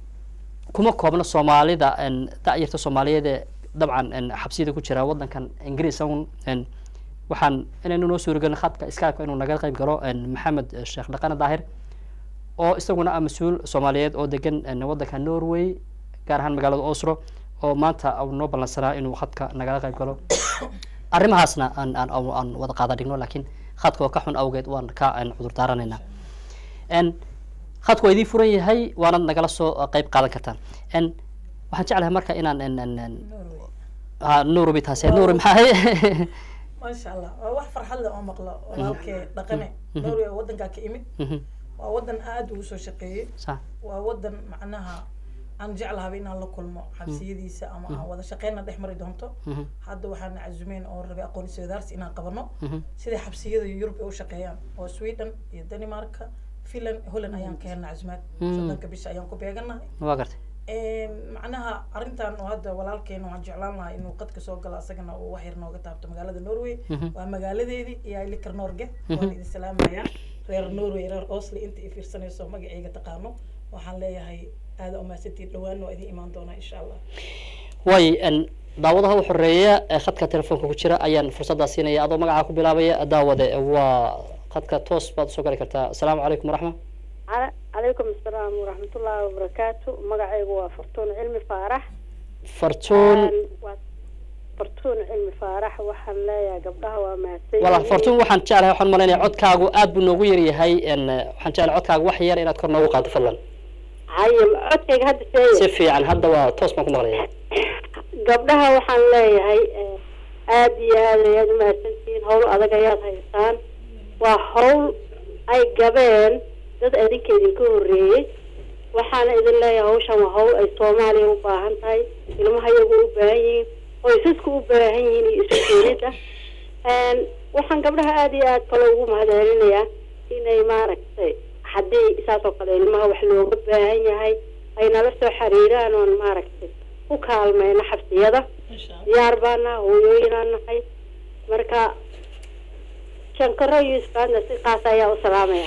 kuma koobna soomaalida en, da'yarta soomaaliyeed ee dabcan en, xabsiyada ku jira wadankan ingiriis un en, waxaan inaynu noo suuragelin khadka skype inuu naga qayb galo en, maxamed eh, sheekh dhaqane daahir oo isaguna ah mas-uul soomaaliyeed oo degan en, wadanka norway gaar ahaan magaalada oslo oo maanta uu noo ballansanaa inuu khadka nagala qayb galo arrimahaasna aan aan aan aan wada qaada dhigno laakiin khadka oo ka xun awgeed waan ka en, cudur daaranaynaa en khadku waa idiin furan yahay waanad nagala soo uh, qayb qaadan kartaan en waxaan jeclahay marka inaan en en en Norway. ha nurubi taasi nurubi maxaa ahay maasha allah waa wax farxad leh oo maqlo walaalkee dhaqane norway oo wadankaa ka imid Mhm, waa wadan aada ugu soo shaqeeyey sax waa wadan macnaha aan jeclahaba inaan la kulmo xabsiyadiisa ama aan wada shaqeyna dhex mari doonto Mhm, hadda waxaan cazumeen oo rabay aqoon isweydaarsi inaan qabano mhm, sida xabsiyada yurub ay u shaqeeyaan oo sweden iyo danimarka finland holland ayaan ka helna casumaad Mm. soddonka bisha ayaan ku beeganahay waa gartay macnaha arrintan oo hadda walaalkeena waxaan jeclaan lahaa inuu qadka soo galo asagana uu wax yar nooga taabto magaalada norway Mhm. waa magaaladeedii iyo likar norge waan idin salaamayaa reer norway reer osli inta i fiirsanayso magacayga taqaano waxaan leeyahay aada umaasantiin dhawaan waa idin imaan doonaa insha allah way en daawadaha u horeeya ee khadka telefoonka ku jira ayaan fursaddaa siinaya adoo magacaa ku bilaabaya daawade waa khadka toos baad usoo gali kartaa asalaamu calaykum waraxma Cala- calaykum asalaam waraxmatullaahi wabarakaatu magacaygu waa fartuun cilmi faarax fartuun Een, waa fartuun cilmi faarax waxaan leeyahay gabdhaha waa mahadsan wala yihiin. fartuun waxaan jeclahay waxaan malaynaya codkaagu aad buu noogu yaryahay en waxaan jeclahay codkaagu wax yar inaad kor noogu qaado fadlan haye codkayga hadda si sheegay fiican hadda waa toos baan ku maqlaya gabdhaha waxaan leeyahay eh, aad iyo aad ayaad umahadsantihiin howl adag ayaad haysaan waa howl ay gabeen dad adinka idinka horreeyey waxaana idin leeyahay hawshan waa howl ay soomaaliya u baahan tahay ilmaha iyagu u baahan yihiin qoysasku u baahan yihiin iyo isu keenida Een, waxaan gabdhaha aad iyo aad kale ugu mahadcelinayaa inay maaragtay haddii saas oo kale ilmaha wax looga baahan yahay ay nala soo xiriiraan oon maaragtay ku kaalmayno xabsiyada diyaar baan nahay hooyooyinaan nahay marka shankaro yuusufadna si qaas ayaa u salaamaya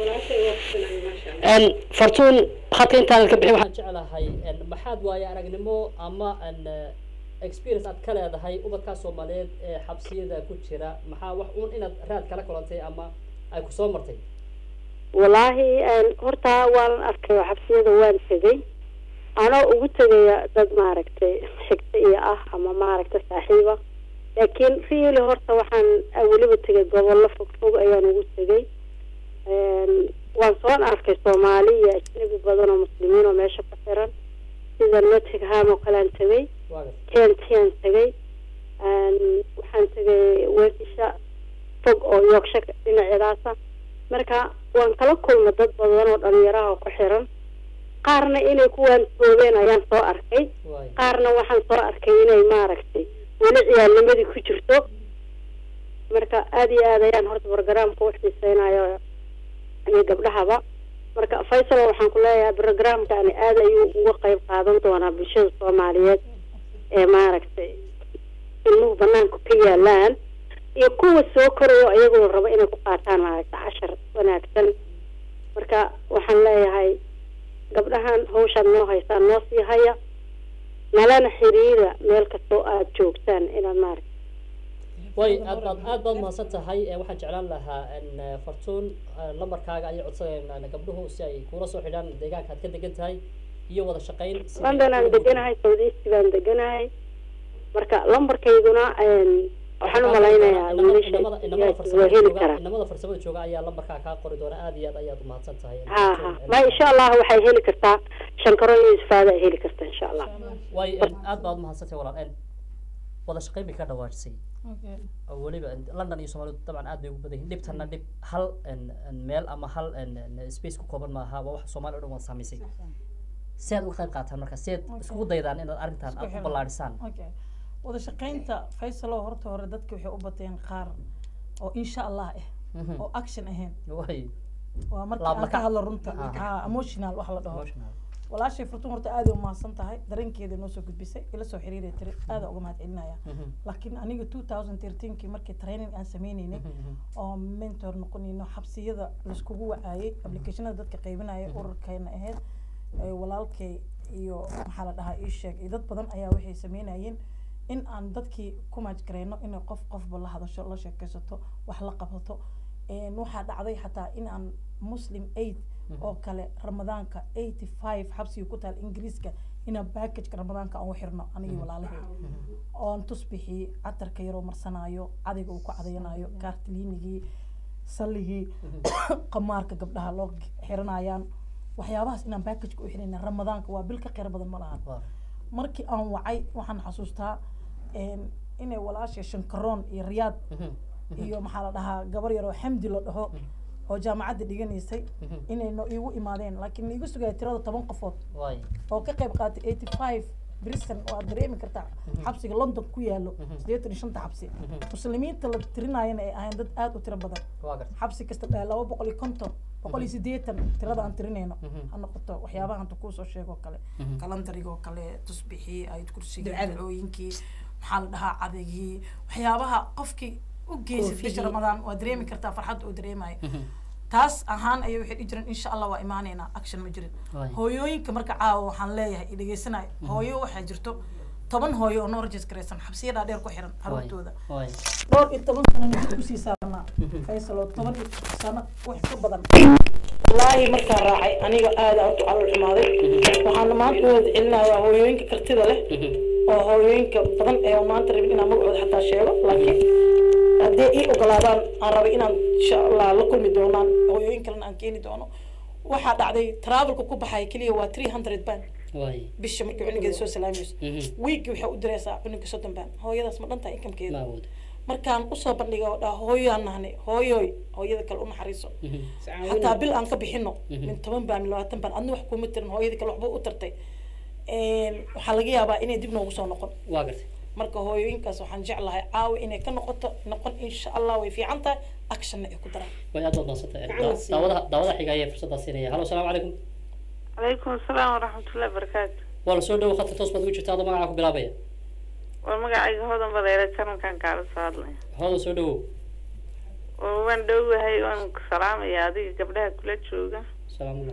en fartuun khadka intaanan ka bixin waxaan jeclahay en maxaad waaye aragnimo ama en experience aad ka leedahay ubadkaa soomaaliyeed ee xabsiyada ku jira maxaa wax uun inaad raad kala kulantay ama ay ku soo martay wallaahi een, horta waan arkay oo xabsiyada waan tegay anoo ugu tegaya dad maaragtay xigta iyo ah ama maaragtay saaxiiba laakiin really horta waxaan ah, weliba tegay gobollo fog fog ayaan ugu tegay Een, waan soo arkay soomaali iyo ajnabi badan oo muslimiin oo meesha ku xiran sida nottingham oo kale aan tegay waa gartay kentiaan tegay Een, waxaan tegay weekisha fog oo yorkshire dhinaceedaasa marka waan kala kulma dad badan oo dhalinyaraha ku xiran qaarna inay kuwaan toobeen ayaan soo arkay waay qaarna waxaan soo arkay inay maaragtay weli ciyaalnimadii ku jirto marka aada iyo aad ayaan horta programka u xiiseynayo iyo gabdhahaba marka faysal waxaan ku leeyahay programkani aad ayuu uga qayb qaadan doonaa bulshada soomaaliyeed ee maaragtay ilmuhu banaanka ka yaalaan iyo kuwa soo korayo iyagoo raba inay ku qaataan maaragtay cashar wanaagsan marka waxaan leeyahay gabdhahan hawshaad noo haysaan noo sii haya nalana xiriira meel kastoo aad joogtaan inaad maaragta way aad baad aad baad mahadsan tahay Eh, waxaan jeclaan lahaa in eh, fartuun eh, lambarkaaga ayay codsadeen gabdhuhu si ay kuula soo xidhaan deegaanka aad ka degan tahay iyo wada shaqayn si ay london aan ugu gudbaan. deganahay south east baan deganahay marka lambarkayduna een, waxaan u malaynayaa Inamada- wiilasha inamada- inamada waa farsamada heli jooga- karaa inamada farsamada jooga ayaa lambarkaa kaa qori doona aad iyo aad ayaad umahadsan tahay ha ha ma insha allah waxay heli kartaa shankaro iyo isfaada ay heli kartaa insha allah way en, aad baad umahadsantahay walaal en, wada shaqayn bay ka dhawaajisay Okay. oo weliba en, london iyo soomaalidu dabcan aad bay ugu badan yihiin dhibtana dhib hal en, en, meel ama hal en, en, space ku kooban maaha waa wax soomaali o dhan wada saamaysay si aad uga qayb qaataan marka si aad Okay. iskugu daydaan inaad arrintan Isku aad u xiran. ballaadhisaan okay wada shaqaynta faysalo horta hore dadka waxay u bateen qaar oo insha allah ah Mhm. oo action ahayn way waa markii Laab aan ka lakac. hadlo runta Ah. ha emotional wax la dhaho emotional walaashay furtun horta aad ay umahadsan tahay dareenkeeda noo soo gudbisay ila soo xiriiray tiri aad uga mahad celinaya Mhm. laakiin aniga two thousand thirteenkii markii training aan sameyneynay Mhm, mhm. oo mentor noqonayno xabsiyada laiskugu wacaayay applicationada dadka qaybinaya ururkayna ahayd ee walaalkay iyo maxaa la dhahaa ii sheeg iyo dad badan ayaa waxay sameynayeen in aan dadkii ku maajgareyno inay qof qofba la hadasho la sheekaysato wax la qabsato Een, waxaa dhacday xataa in aan muslim aid oo kale ramadaanka eighty five xabsiga ku taal ingiriiska inaan packageka ramadaanka aan u xirno anigii walaalahay oon tusbixii catarka yaroo marsanaayo cadayga uu ku cadayanayo kaartiliinigii salligii qamaarka gabdhaha loo xiranayaan waxyaabahaas inaan packageka u xirina ramadaanka waa bil ka qeyr badan ma lahan Waa. markii aan wacay waxaan xasuustaa een, inay walaasha shankaroon iyo riyaad Mhm. iyo maxaa la dhahaa gabar yaroo xamdi la dhaho oo jaamacadda dhiganaysay Mhm. inay no iigu imaadeen laakiin la igu sugaya tirada toban qofood way oo ka qayb qaatay eighty five brison oo aad dareemi kartaa xabsiga london ku yaalo siddeetan iyo shanta xabsi muslimiinta la tirinayana ay ahayn dad aad u tiro badan waa gartay xabsi kasta dhaa laba boqol iyo konton boqol iyo siddeetan tirada aan tirinayno Mhm. ha noqoto waxyaabaha hanta kuusoo sheego kale Mhm. kalandarigoo kale tusbixii ayad kursigii Ducada. dacooyinkii maxaa la dhahaa cadagii waxyaabaha qofkii u geysay bisha Koofidii. ramadaan waa dareemi kartaa farxadda uu dareemayo Mhm. taas ahaan ayay waxay dhihi jireen insha allah waa imaaneynaa action ma jirin Waay. hooyooyinka marka caawa waxaan leeyahay i dhegeysanayo hooyo waxaa jirto toban hooyo oo noo registraysan xabsiya dhaadheer ku xiran caruurtooda way dhowr iyo toban sanana dib usii saarnaa faysal oo toban iyo sano wax ka badan wallaahi markaan raacay aniga aada u calool xumaaday waxaana maanta u wada celinayaa hooyooyinka kartida leh oo hooyooyinka badan ee maanta rabin inaan magacooda xataa sheego laakiin haddii ii ogolaadaan aan rabay inaan insha allah la kulmi doonaan hooyooyin kalena aan keeni doono waxaa dhacday travelka ku baxaya keliya waa three hundred band way bisha markii cunugeeda soo salaamayso Mhm. wiigii waxay u diraysaa cunuga soddon band hooyadaas ma dhantahay ma inkamkeeda awood markaan usoo bandhigay oo dhaha hooyoaan nahnay hooyooy hooyada kale u naxariiso Mhm. xataa bil aan ka bixino Mhm. min toban baan min labaatan baan adna wax kuma tirin hooyada kale waxba u tartay waxaa laga yaabaa inay dib noogu soo noqon waa gartay marka hooyooyinkaas waxaan jeclahay caawa inay ka noqoto noqon insha allah way fiican tahay actionna ay ku daraan way aad baad mahadsantay Gacan siiya. daawadaha daawadaha xiga ayaa fursaddaa siinaya halo asalaamu calaykum calaykum asalaam waraxmatullahi barakaatu waa la soo dhawo khadka toos baad ugu jirta adoo magacaa ku bilaabaya war magacayga hodan badeere janalkan kaala soo hadlaya hooda soo dhawow war waan dhowahay waan ku salaamaya adiga gabdhaha kula jooga salaamullah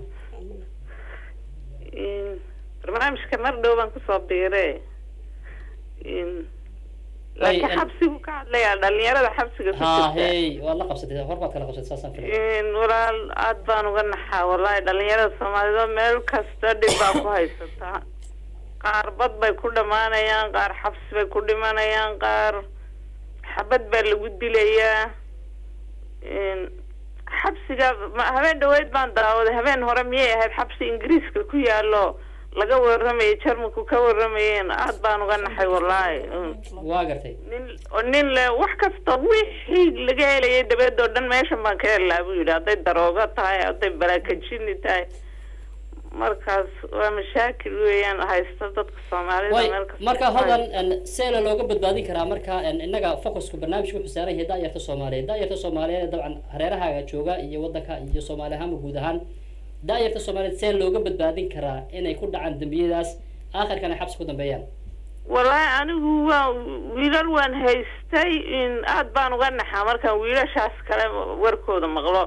In- barnaamijka mar dhow baan kusoo biire In- laakiin en- xabsigu ka hadlayaa dhalinyarada xabsiga ku ha jirta hey waad la qabsatay hor baad kala qabsatay saasaan filaya In walaal aad baan uga naxaa wallahi dhalinyarada soomaalida meel kasta dhib baa ku haysataa qaar bad bay ku dhamaanayaan qaar xabsi bay ku dhimanayaan qaar xabad baa lagu dilayaa In xabsiga ma- habeen dhaweyd baan daawaday habeen hore miyay ahayd xabsi ingiriiska ku yaalo laga waramayay jarmalku ka waramayeen aad baan uga naxay wallahi Mm. waa gartay nin oo nin le wax kasta wixii laga helayay dabeed oo dhan meeshan baan ka helaa buu yidhi hadday daroogo tahay hadday barakajini tahay markaas waa mashaakil weeyaan haysta dadka soomaalida way meel kasta marka ku hodan haysta. en, seela looga badbaadin karaa marka en, innaga focusku barnaamijku wuxuu saaran yahay daayarta soomaaliyeed daayarta soomaaliyeed dabcan hareerahaaga jooga iyo wadanka iyo soomaali ahaanba guud ahaan daayarta soomaaliyeed see looga badbaadin karaa inay ku dhacaan dembiyadaas aakhirkan ay xabsi ku dambeeyaan wallaahi anigu waa wiilal waan haystay in aad baan uga naxaa markaan wiilashaas kale warkooda maqlo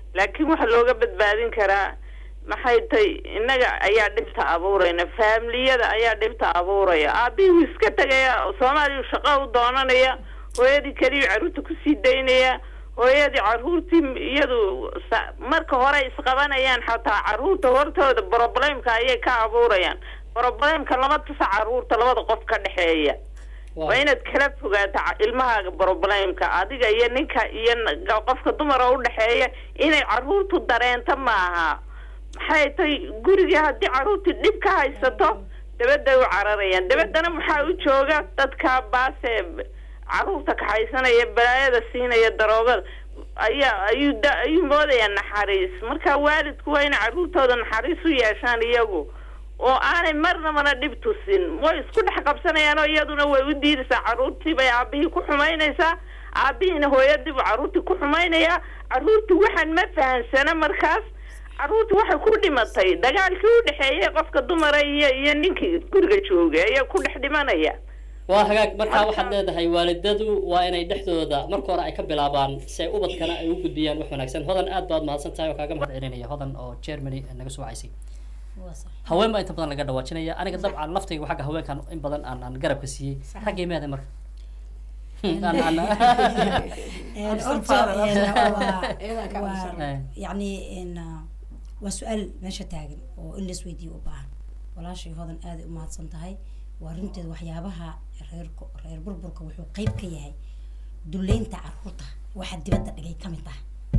laakiin waxa looga badbaadin karaa maxay tay innaga ayaa dhibta abuurayna faamiliyada ayaa dhibta abuuraya aabihii wuu iska tegaya soomaaliya shaqo u doonanaya hooyadii keliyu carruurta kusii daynaya hooyadii carruurtii iyadu sa- marka hore isqabanayaan xataa carruurta hortooda problemka ayay ka abuurayaan problemka lama tusa carruurta labada qof ka dhexeeya waa inaad kala fogaato ca- ilmahaaga problemka adiga iyo ninka iyo n- qofka dumara udhexeeya inay carruurtu dareento maaha maxay tay gurigii haddii carruurtii dhib ka haysato dabadday u cararayaan dabaddana maxaa u jooga dadka baasee carruurta kaxaysanaya balaayada siinaya daroogada ayaa ayuu da ayuu moodayaa naxariis marka waalidku waa inay carruurtooda naxariis u yeeshaan iyagu oo aanay marnabana dhib tusin way isku dhex qabsanayaan oo iyaduna way u diidaysaa carruurtii bay aabihii ku xumaynaysaa aabihiina hooyadii buu carruurtii ku xumaynayaa carruurtii waxaan ma fahansana markaas carruurtii waxay ku dhimatay dagaalkii u dhexeeyay qofka dumara iyo iyo ninkii guriga joogay ayaa ku dhex dhimanaya waa hagaag markaa waxaad leedahay waalidadu waa inay dhexdooda marka hore ay ka bilaabaan si ay ubadkana ay u gudbiyaan wax wanaagsan hodan aad baad mahadsan tahay oo kaaga mahad celinaya hodan oo germany naga soo wacaysay waa sax haween baa inta badan laga dhawaajinaya aniga dabcan laftayga xagga haweenkan in badan aan aan garabka siiyey raggay meeda marka Aan- aan- Een, Absan horta, faaran, een, absan waa- Iyadaa ka waa- absan. Eh. yacni een, ah, waa su-aal meesha taagan oo in lais weydiiyo u baahan walaashay hodan aaday u mahadsan tahay waa runteed waxyaabaha reerku reer burburka wuxuu qeyb ka yahay duleynta caruurta waxa dibadda dhigay ka mid ah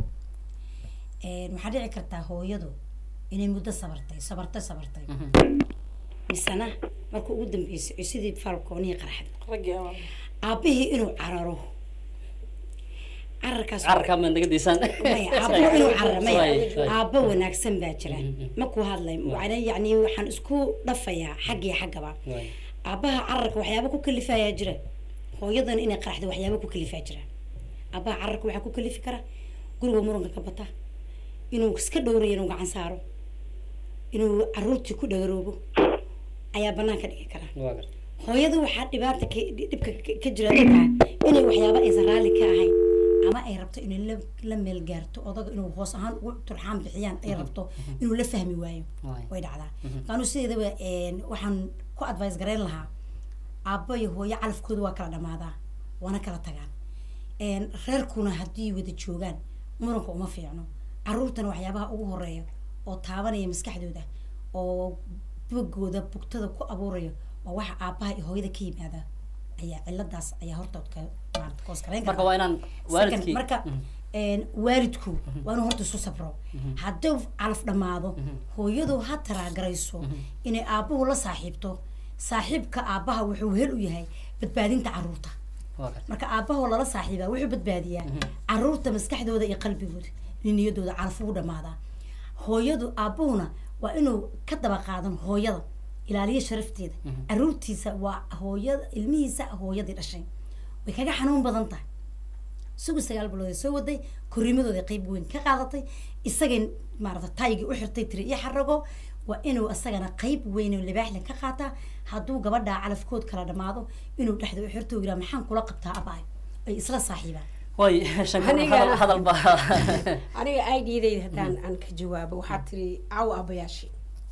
Een, waxaa dhici kartaa hooyadu inay muddo sabartay sabartay sabartay misena marka ugu dambeysay ay sidii falkoonihii qaraxday raggii ama aabbihii inuu cararo cararkaas cararkaa maad naga diisaan maya aabbo inuu cararo maya Waay, waay. aabbo wanaagsan baa jira Mhm. ma ku hadlay Waana yacni waxaan isku dhafayaa xag iyo xaggaba Waay. aabbaha cararka waxyaaba ku kalifayaa jira hooyadana inay qaraxdo waxyaaba ku kalifaa jira aabbaha cararka waxaa ku kalifi kara guriga muranka ka bata inuu iska dhowrayo inuu gacan saaro inuu caruurtii ku dhagaroobo ayaa banaanka dhigi kara Waa gar- hooyada waxaa dhibaata ka dhibka ka- ka jira dadka inay waxyaaba aysan raalli ka ahayn ama ay rabto inay la la meel gaarto odaga inuu hoos ahaan ugu turxaan bixiyaan ay rabto inuu la fahmi waayo Waay. way dhacdaa qaanu sideedaba een, waxaan ku advice garayn lahaa aabbo iyo hooyo calafkooda waa kala dhamaadaa waana kala tagaan een, reerkuna haddii wada joogaan muranka uma fiicno caruurtana waxyaabaha ugu horeeya oo taabanaya maskaxdooda oo bogooda bugtada ku abuuraya waa waxa aabbaha iyo hooyada ka yimaada ayaa ciladaas ayaa hortood ka maarata koos garayn marka waa inaan waalidkii Second, marka een, waalidku waa inuu horta isu sabro hadduu calaf dhammaado hooyadu ha taraagarayso inay aabbuhu la saaxiibto saaxiibka aabbaha wuxuu hel u yahay badbaadinta caruurta waa gar- marka aabahoo lala saaxiibaa wuxuu badbaadiyaa caruurta maskaxdooda iyo qalbigooda in niyadooda calaf ugu dhamaadaa hooyadu aabuhuna waa inuu ka daba qaadan hooyada ilaaliyo sharafteeda caruurtiisa waa hooyada ilmihiisa hooyadii dhashay way kaga xanuun badan tahay sugu sagaal bilood ay soo waday korriimadooda qeyb weyn ka qaadatay isagay maarata taygii u xirtay tiri iyo xarago waa inuu isagana qeyb weyn oo libaaxle ka qaataa hadduu gabadhaa calafkood kala dhamaado inuu dhexda u xirto uu yiraa maxaan kula qabtaa abaay ay isla saaxiibaan way shankar Aniga- hadal hadal baa aniga aidiyadayda haddaan aan ka jawaabo waxaa tiri caawa aabayaashii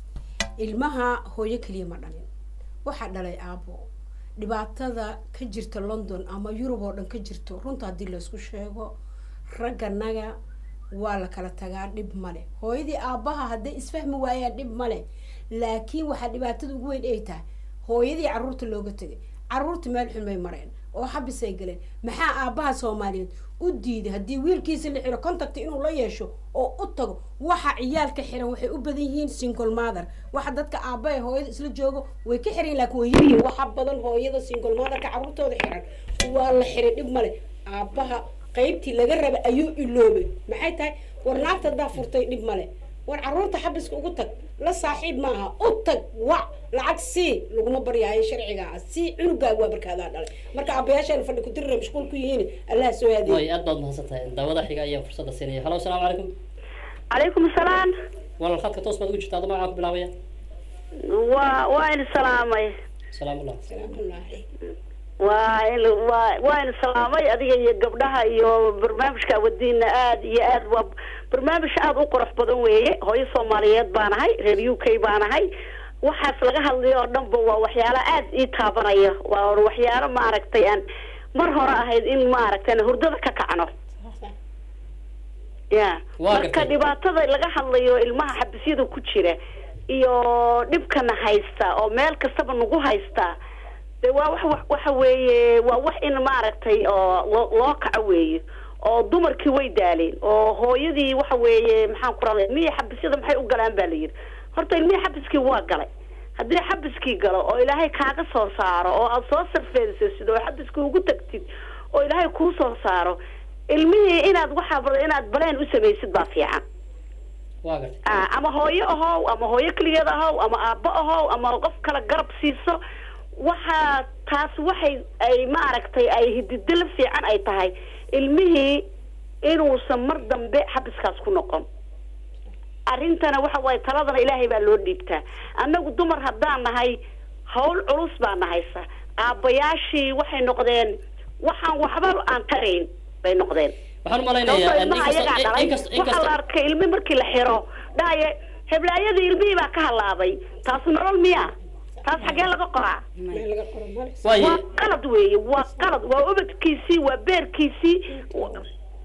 ilmaha hooyo keliya ma dhalin waxaa dhalay aabo dhibaatada ka jirta london ama yurub oo dhan ka jirto runta haddii laysku sheego ragganaga waa la kala tagaa dhib male hooyadii aabaha hadday isfahmi waayaan dhib male laakiin waxaa dhibaatada ugu weyn ay tahay hooyadii caruurta looga tegay caruurta meel xun bay mareen oo xabis ay galeen maxaa aabaha soomaaliyeed u diiday haddii wiilkiisa la xiro contact inuu la yeesho oo u tago waxa ciyaalka xiran waxay u badan yihiin single mother waxa dadka aaba ee hooyada isla joogo way ka xiran laakiin way yaryihiin waxa badan hooyada single motherka caruurtooda xiran waa la xiray dhib male aabaha qaybtii laga raba ayuu iloobay maxay tahay war naagta haddaa furtay dhib male war caruurta xabiska ugu tag la saaxiib maaha u tag wac lacag sii laguma baryaayo sharciga ah sii cunugaaga waa barkaadaa dhalay marka aabayaashaan fadhi kudirira mashquul ku yihiin allah soo aadiyo way aad baad mahadsan tahay daawada xiga ayaa fursadda siinaya halo asalaamu calaykum calaykum asalaam walaal khadka toos baad ugu jirtaa adama waxaa ku bilaabaya waa waa idin salaamay salaamullah salaamullahi waa in- waa waan salaamay adiga iyo gabdhaha iyo barnaamijka wadiina aad iyo aad waa barnaamij aad u qurux badan weeye hooyo soomaaliyeed baan ahay reer u k baan ahay waxaas laga hadlayo oo dhanba waa waxyaalo aad ii taabanaya waa waxyaalo maaragtay aan mar hore ahayd in maaragtay aan hurdada ka kacno ya Waa marka gartay. dhibaatada laga hadlayo ilmaha xabisyada ku jira iyo dhibkana haysta oo meel kastaba nagu haysta de waa wax wax- waxa weeye waa wax in maaragtay oo loo loo kaco weeye oo dumarkii way daaleen oo hooyadii waxa weeye maxaan ku raday ilmihii xabisyada maxay u galaan baa la yidhi horta ilmihii xabiskii waa galay haddii xabiskii galo oo ilaahay kaaga soo saaro oo aada soo sarfeedisid oo xabiskii ugu tagtid oo ilaahay kuu soo saaro ilmihii inaad waxaa bada inaad baleen u samaysid baa fiican waa gartay Ah, ama hooyo ahow ama hooyo keligeed ahow ama aabbo ahow ama qof kale garab siiso waxaa taas waxay ay maaragtay ay hididilo fiican ay tahay ilmihii inuusan mar dambe xabiskaas ku noqon arrintana waxa waaye taladana ilaahay baa loo dhiibtaa annagu dumar haddaan nahay hawl culus baa nahaysa aabbayaashii waxay noqdeen waxaan waxba aan tarayn bay noqdeen waxaan u sababtoo malaynayaa ilmaha ayagaa dhalay inkastoo waxaa la inkastoo arkay ilmi markii la xiro dhahaye heblaayadii ilmihii baa ka halaabay taas nolol miya taas xaggee laga qoraa meel laga qoro male waaye waa qalad weeye waa qalad waa ubadkiisii waa beerkiisii wa-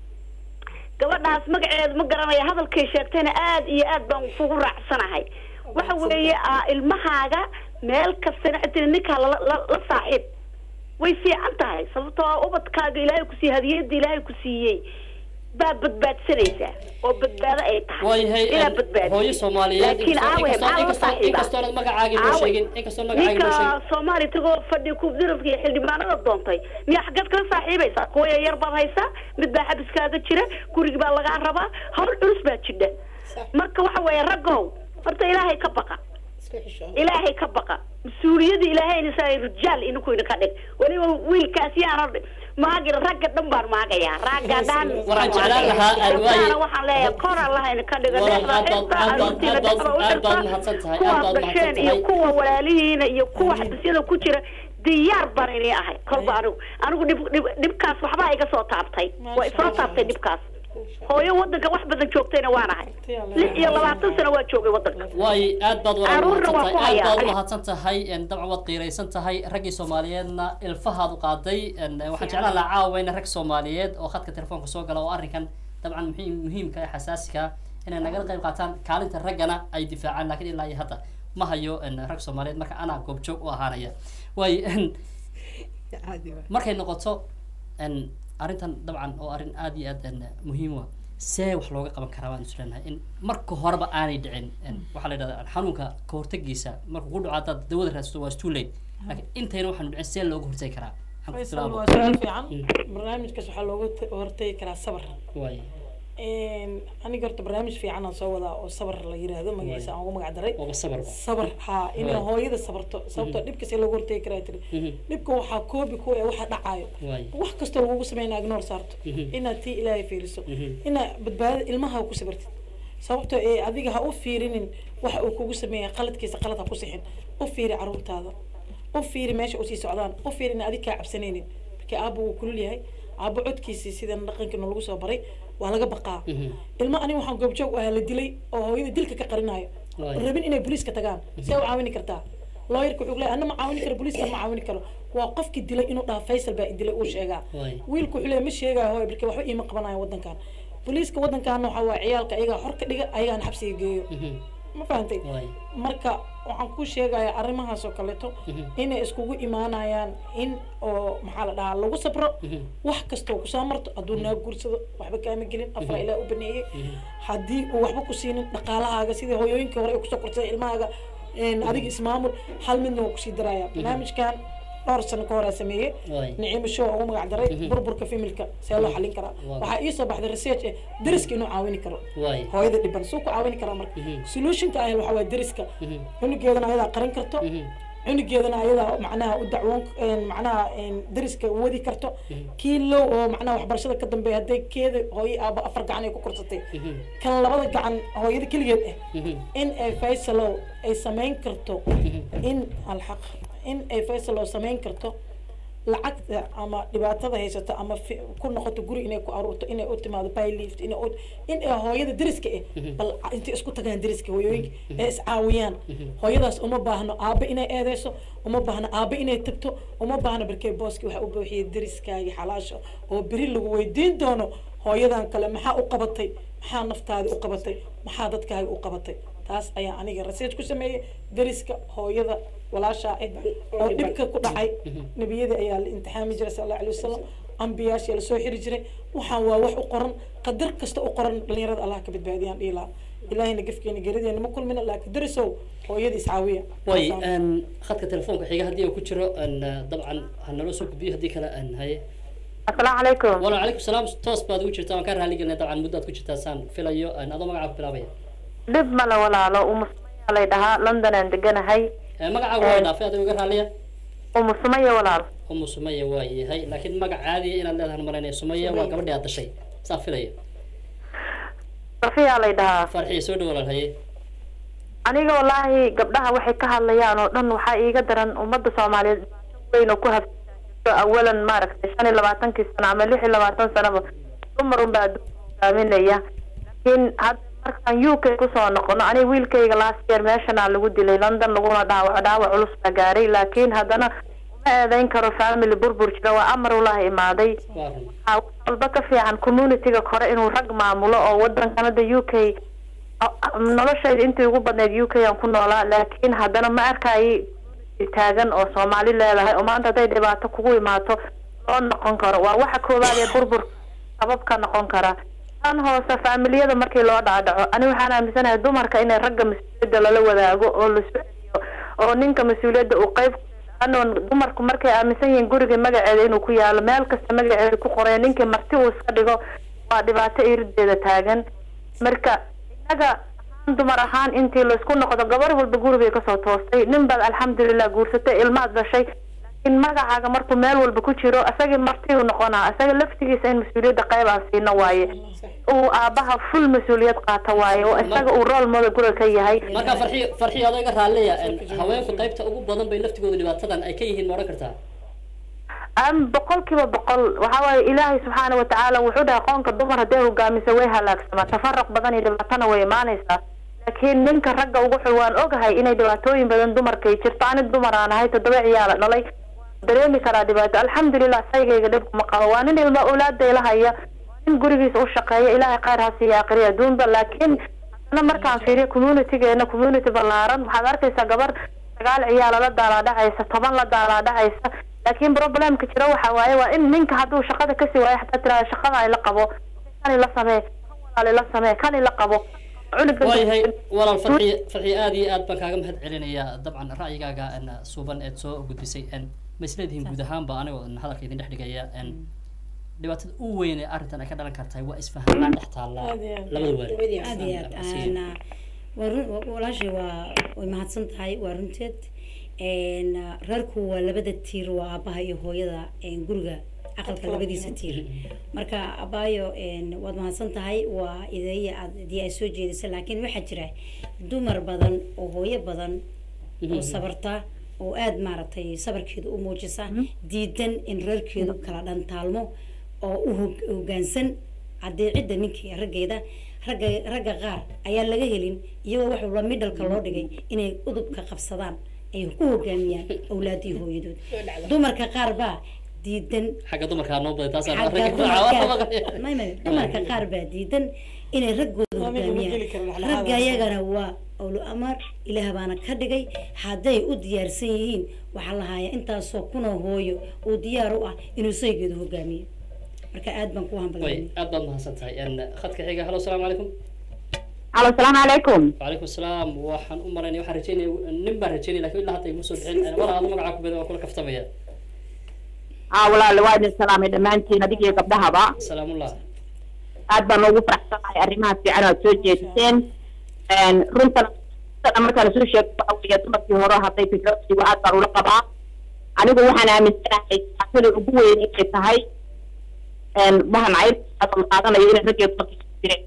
gabadhaas magaceeda ma garanaya hadalkay sheegtayna aad iyo aad baan kugu raacsanahay waxa weeye ah, ilmahaaga meel kastana xataa ninkaa lala la la saaxiib way fiican tahay sababtoo ah ubadkaaga ilaahay ku siiyey hadiyada ilaahay ku siiyey baa badbaadsanaysaa oo badbaado ay tahay waayahay inaad badbaadiso hooyo soomaaliyeed laakiin aawe inkastoo maxaa loo inkastoo saaxiibaa inkastoonad magacaagii noo Aawe. sheegin inkastoon magacaagii noo sheegin ninka soomaali tagoo fadhi kubdirafka iyo xildhibaanada doontay miyaa xaggeed kala saaxiibaysaa kuwa yar baad haysaa mid baa xabiskaaga jira gurigi baa lagaa rabaa hawl culus baa jidha Sax. marka waxa weeye raggow horta ilaahay ka baqa isku xishoon ilaahay ka baqa mas-uuliyadda ilaahayna saa rijaal idinku idinka dhig weliba wiilkaas yaana maagin ragga dhan baan maagayaa ragga dhan Waxaan jeclaan lahaa, aan waaye- Gabdhahana waxaan leeyahay kor allaha idinka dhiga Walaal, dhexda aad baad- xirta aad baad- aroortiina aad baad- dhexda u aad baad xirta mahadsan tahay, aad kuwaad baad dhasheen mahadsan iyo tahay. kuwa walaalihiina iyo kuwa xabisyada ku jira diyaar baan inii ahay kolba anigu anigu dhib dhib dhibkaas waxbaa iga soo taabtay waa isoo taabtay dhibkaas hooyo wadanka wax badan joogtayna waan ahay lix iyo labaatan sano waa joogay wadanka waaye aad baad walaal Caruurna waa mahadsan tahay ku aad baad hayaa. u mahadsan tahay en, dabcan waad qiiraysan tahay raggii soomaaliyeedna ilfahaad u qaaday en, waxaan jeclaan lahaa caawayna rag soomaaliyeed oo khadka telefoonka soo gala oo arrinkan dabcan muhiim muhiimka ee xasaasiga ah inay nagala qayb qaataan kaalinta raggana ay difaacaan laakiin ilaa iyo hadda ma hayo en, rag soomaaliyeed marka anaa goobjoog u ahaanaya waaye en, caadi waa markay noqoto en, arrintan dabcan oo arrin aad iyo aad en, muhiim u ah see wax looga qaban karaa baan isleenahay in marka horeba aanay dhicin en, waxaa la yidhahdaa xanuunka ka hortagiisa markuu ku dhaco haddaad dawada raadsato waa too late laakiin intayna waxaanu dhicin see looga hortagi karaa Waxaan ku faysal bilaabo. waa su-aal fiican barnaamijkaas waxaa looga ta- hortagi karaa sabar waaye aniga horta barnaamij fiican aan soo wadaa oo sabar la yiraahdo magaciisa aan ugu magac daray waaba sabarba sabar haa inay Waay. hooyada sabarto sababtoo dhibka see looga hortagi karaa tiri Mhm. dhibka waxaa koobi ku ee waxa dhacayo waaye wax kastoo lagugu sameynaa ignoor saarto Mhm. inaad tii ilaahay fiiriso Mhm. inaad badbaadada ilmaha ku sabartid sababtoo ee adiga ha u fiirinin waxa uu kugu sameeya qaladkiisa qalad ha ku sixin u fiiri caruurtaada u fiiri meesha usii socdaan u fiiri in adig kaa cabsanaynin markii aabba wuu kulul yahay aabbo codkiisii sidan dhaqankiina lagu soo baray waa laga baqaa Mhm. ilma aniga waxaan goobjoog u ahaa la dilay oo hooyada dilka ka qarinayo Waay. rabin inay booliiska tagaan see u caawini kartaa looyarka wuxuu leeyahay anna ma caawini karo booliiska ma caawini karo waa qofkii dilay inuu dhaha faysal baa i dilay uu sheegaa Waay. wiilku wuxuu leeyahay ma sheegaayo hooy barke waxba iima qabanayo wadankan booliiska wadankaana waxaa waa ciyaalka ayagaa xor ka dhiga ayagaan xabsiga geeyo Mhm. ma fahantay waaye marka waxaan ku sheegayaa arrimahaas oo kaleeto Mhm. inay iskugu imaanayaan in oo maxaa la dhahaa lagu sabro Mhm. wax kastoo kusoo marto hadduu naa guursado waxba kaama gelin afra ilaa u baneeyey haddii uu waxba ku siinin dhaqaalahaaga sidii hooyooyinkii hore ay kusoo kortay ilmahaaga een, adiga ismaamul hal midna waa kusii daraya barnaamijkan dhowr sano ka hore sameeyey Waay. niciimo show ugu magac daray burburka familka see loo xalin karaa Waa. waxaa ii soo baxday research eh dariska inuu caawini karo waaye hooyada dhiban suu ku caawini karaa marka Mhm. solutionka ah waxaa waay dariska Mhm. cunugeedana ayadaa qarin karto Mhm. cunugeedana ayadaa macnaha u dacwoon een, macnaha een, dariska wadi karto kii low oo macnaha waxbarashada ka dambeeya hadday keeda hooyo aaba afar gacan ay ku korsatay Mhm. kan labada gacan hooyada keligeed ah Mhm. in ay faysalow ay samayn karto in alxaq in ay faysalow samayn karto lacagta ama dhibaatada haysato ama fi- ku noqoto guri inay ku aruurto inay u timaado bylift inay u in ay hooyada deriska eh bal intay isku tagaan deriska hooyooyinka ee iscaawiyaan hooyadaas uma baahno aabe inay eedeyso uma baahno aabe inay tagto uma baahno barkee booski waxa u buuxiyay deriskaagi xalaasha oo beri lagu weydiin doono hooyadan kale maxaa u qabatay maxaa naftaadi u qabatay maxaa dadkaaga u qabatay taas ayaa aniga research ku sameeyey deriska hooyada walaashaa eh oo dhibka ku dhacay nebiyada ayaa la imtixaami jiray sal alla alay wasalam ambiyaasha lasoo xiri jiray waxaan waa wax u qoran qadar kasta u qoran dhalinyarada allah ka badbaadiyaan dhihi lahaa ilaahayna gefkeena gerideena ma kulmina laakiin derisow hooyada iscaawiya way Taasaan- n khadka telefoonka xiga haddii uu ku jiro n dabcan ha naloo soo gudbiyo haddii kale n haye asalaamu calaykum wala calaykum salaam toos baad ugu jirtaa waan kaa raali gelinay dabcan muddaad ku jirtaa saan filayo n adoo magacaa ku bilaabaya dhib male walaalo umusumaya lay dhahaa london aan deganahay Eh, magacaagu waa dhaafay adigo iga raaliya umusumaya walaalo umu sumaya waa yahay laakiin magac caadiya inaad leedahan malaynaya sumaya waa gabadhii aad dashay saan filaya safiyaa lay dhahaa farxiya soo dhawo walaal haye aniga wallaahi gabdhaha waxay ka hadlayaan oo dhan waxaa iiga daran ummadda soomaaliyeed dhibaato weyn oo ku habsaato awalan maaragtay shan iyo labaatankii sano ama lix iyo labaatan sanoba dumar unbaa adduunka hogaaminaya laakiin hadda markaan u k kusoo noqono aniga wiilkayga last year meeshanaa lagu dilay london laguna dhaawac dhaawac culus baa gaaray laakiin haddana uma eedeyn karo family burbur jira waa amar ulaha imaaday waa run waxaa wax walba ka fiican communityga kore inuu rag maamulo oo wadankan hadda u k noloshayda intii ugu badneyd u k aan ku noolaa laakiin haddana ma arkaayi taagan oo soomaali leedahay oo maanta hadday dhibaato kugu imaato loo noqon karo waa waxa koowaad ee burbur sabab ka noqon kara tan hoose faamiliyada markii loo dhaadhaco ani waxaan aaminsanahay dumarka inay ragga mas-uuliyadda lala wadaago oo la soceliyo oo ninka mas-uuliyadda uu qeyb ano dumarku markay aaminsan yihiin guriga magaceeda inuu ku yaalo meel kasta magaceeda ku qoraya ninkii marti uu iska dhigo waa dhibaato irideeda taagan marka innaga ahaan dumar ahaan intii laysku noqdo gabar walba gurigay kasoo toostay nin baad alxamdulilah guursatay ilmaad dhashay laakiin magacaaga markuu meel walba ku jiro isagii marti uu noqonaa isaga laftigiisa in mas-uuliyadda qayb aan siino waaye uu aabaha full mas-uuliyad qaata waaye oo isaga uu role model guriga ka yahay marka farxiyo farxiyo adoo iga raaliya haweenku qaybta ugu badan bay laftigooda dhibaatadan ay ka yihiin ma odhan kartaa am boqolkiiba boqol waxa waaye ilaahay subxaana watacaala wuxuu dhahay qoonka dumar hadday hogaamisa way halaagsamaa tafaraq badan iyo dhibaatana way imaanaysaa laakiin ninka ragga ugu xul waan ogahay inay dhibaatooyin badan dumarkay jirto ani dumar aan ahay toddoba ciyaala dhalay dareemi karaa dhibaato alxamdulilah saygayga dhibkuma qabo waa nin ilma awlaadayla haya waa nin gurigiisa u shaqeeya ilaahay khayr ha siiya aqriya adduunba laakiin haddana markaan fiiriyo communitygeena community ballaaran waxaad arkaysaa gabar sagaal ciyaala la daalaadhacaysa toban la daalaadhacaysa laakiin problemka jira waxa waaye waa in ninka hadduu shaqada kasii waayo xataa tirahda shaqada ay la qabo kani la samee kan walaali la samee kani la qabo cunuga waayahay walaal farxiyo farxiyo aad iyo aad baan kaaga mahad celinayaa dabcan ra'yigaaga n suuban eed soo gudbisay n ma isleedihiin guud ahaanba anigoo n hadalka idin dhex dhigaya n dhibaatada u weyn ee arrintan ay ka dhalan kartahay waa isfahanlaan dhex taallaa Aad iyo aad. labada waalid aad iyo aad Aan, ah, waa run wa- walaashay waa way mahadsan tahay waa runteed Een, ah, reerku waa labada tiir waa aabaha iyo hooyada een, guriga aqalka labadiisa tiir marka abaayo een, waad mahadsan tahay waa ideeya aad dii ay soo jeedisa laakiin waxaa jira dumar badan oo hooyo badan oo sabarta oo aada maaragtay sabarkeeda u muujisa diidan in reerkeedu kala dhantaalmo oo u hog- hoggaansan adeecidda ninkii raggeeda ragga ragga qaar ayaan laga helin iyagoo waxuu la midhalka loo dhigay inay udubka qabsadaan ay ku hogaamiyaan awlaadii hooyadood dumarka qaar baa diidan xagga dumarkaa noo baday taasaan xagga ragga ku dumarka caawa may may dumarka qaar baa diidan inay raggooda Waa mid lagu hogaamiyaan geli karo dhexdhexaad ragga ah. iyagana waa owlo amar ilaah baana ka dhigay hadday u diyaarsan yihiin waxaa lahaaya intaasoo kuna hooyo uu diyaar u ah inuu saygeedu hogaamiyo marka aad baan ku way hambalyaynay aad baad mahadsan tahay n khadka xiga halo asalaamu calaykum alo salaamu calaykum وعليكم السلام waxaan u maraynaya waxaan rajeynaya nin baan rajeynaya lakin ilaa hadda iguma soo bixin walaa adu magacaa ku beda waa kula kaftamaya aa walaale waa idin salaamay dhammaantiin adiga iyo gabdhahaba salaamullah aad baan ugu faraxsanahay arrimaha fiican oo aad soo jeediseen runtan sida markaa lasoo sheego waxa weeye dumarkii hore hadday fikradiigu aad baan ula qabaa anigu waxaan aaminsanahay taasada ugu weyn inay tahay waxaan cayrta la qaadanayo inay raggeedu dumarkiisa ku jireen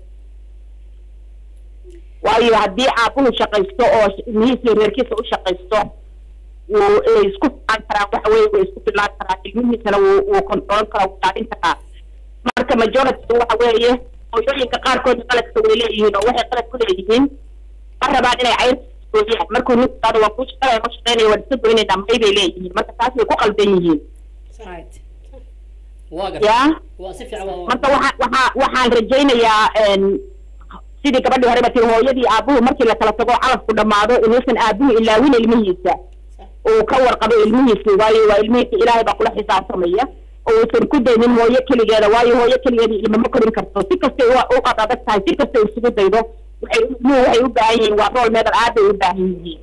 waayo haddii aabuhu shaqaysto oo ilmihiisa iyo reerkiisa u shaqaysto wuu ay isku filaan karaan waxa weye way isku filaan karaan ilmihiisana wuu wuu control karaa wuu daadin karaa marka majority waxa weeye hooyooyinka qaarkood qaladka way leeyihiin oo waxay qalad ku leeyihiin ma rabaan inay cayr gooyaan markuu ninku qaado waa kuu shaqeynaya ma shaqeynaya waa iska goynayna may bay leeyihiin marka taas way ku qaldan yihiin right waa garta yaa waa si fiican waa marka waxa waxa waxaan rajaynayaa een, sidii gabadhii horeba tii hooyadii aabuhu markii la kala tago calafku dhammaado inuusan aabuhu ilaawin ilmihiisa uu ka warqabo ilmihiisi waayo waa ilmihiisa ilaahay baa kula xisaabtamaya oo uusan ku daynin hooyo keligeeda waayo hooyo keligeeda ilma ma korin karto si kastay u u qad adag tahay si kastay isugu daydo waxay ilmuhu waxay u baahan yihiin waa rool meedal aad bay u baahan yihiin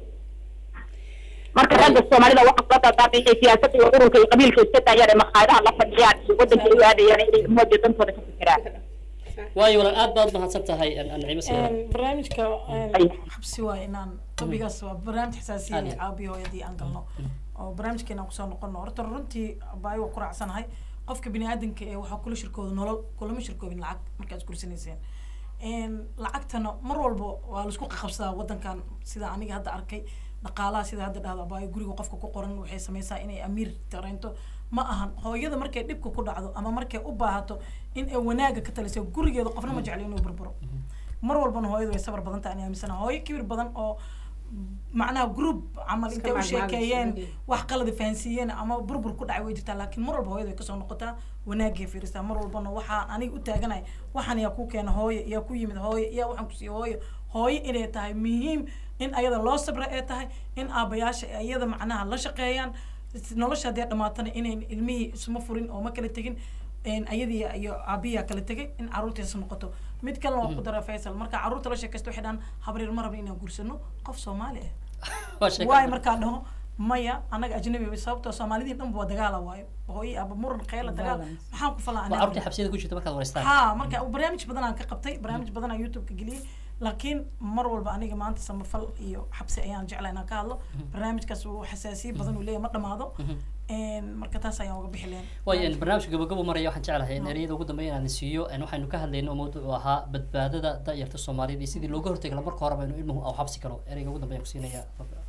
marka ragga soomaalida waxaa kula dadaamay inay siyaasadda iyo ururka iyo qabiilka iska daayaan ee makhaayadaha la fadhiyaan iyo waddanka ay u aadayaan inay ilmahooda dantooda ka fikiraan waayo walaal aad baad mahadsan tahay an- ancimo sida barnaamijka Ay. xabsi waa inaan topigaas waa barnaamij xasaasiya Ade. caabiyo hooyadii aan galno oo barnaamijkeena aan kusoo noqono horta runtii baayo waa ku raacsanahay qofka bini aadanka ee waxaa kula shirkooda nolol kulama shirkoobin lacag markaad iskursanayseen lacagtana mar walba waa laisku qaqabsadaa wadankan sida aniga hadda arkay dhaqaalaha sida hadda dhahda baayo guriga qofka ku qoran waxay sameysaa inay amiir tareento ma ahan hooyada markay dhibka ku dhacdo ama markay u baahato in ay wanaaga ka taliso gurigeeda qofna ma jeclo inuu burburo mar walbana hooyadu way sabar badan tahay ani aaminsanaha hooyo kibir badan oo macnaha group camal Iska intay u maagmaagaysa, sheekeeyeen okay. wax qalada fahansiiyeen ama burbur ku dhacay way jirtaa laakiin mar walba hooyada way kasoo noqotaa wanaagay fiirisaa mar walbana waxaan aniga u taaganahay waxaan yaa ku keena hooyo yaa ku yimid hooyo yaa waxaan kusiiya hooyo hooyo inay tahay muhiim in ayada loo sabra ee tahay in aabayaasha ay ayada macnaha la shaqeeyaan nolosha haddii dhamaatana inayn ilmihii isma furin oo ma kala tegin een ayadii iyo aabiyaa kala tegay in caruurtiisa noqoto mid kalena waa ku dara faysal marka caruurta la sheekaysto waxay dhahan habaryar ma rabna inaan guursano qof soomaali ah waa sheeko waayo markaa dhaho maya anaga ajnabi way sababtoo soomaalidii dhan waa dagaala waayo hooyo aba muran khayla dagaal Violence. maxaan ku falaa waa carruurtii xabsiyada ku jirta markaad wareystaan ha marka barnaamij badan aan ka qabtay barnaamij badan aan youtube ka geliyey laakiin mar walba aniga maanta samafal iyo xabsi ayaan jeclaa inaan ka hadlo barnaamijkaas uu xasaasiye badan uu leeyahay ma dhamaado Een, marka taas ayaan uga bixi lahayn waayo in barnaamijka gabagabo maraya waxaan jeclahay in ereyada ugu dambeeya inaan siiyo in waxaynu ka hadlayno oo mawduucu ahaa badbaadada da'yarta soomaaliyeed iyo sidii looga hortegi lahaa marka horeba inuu ilmuhu au xabsi karo ereyga ugu dambeya ku siinaya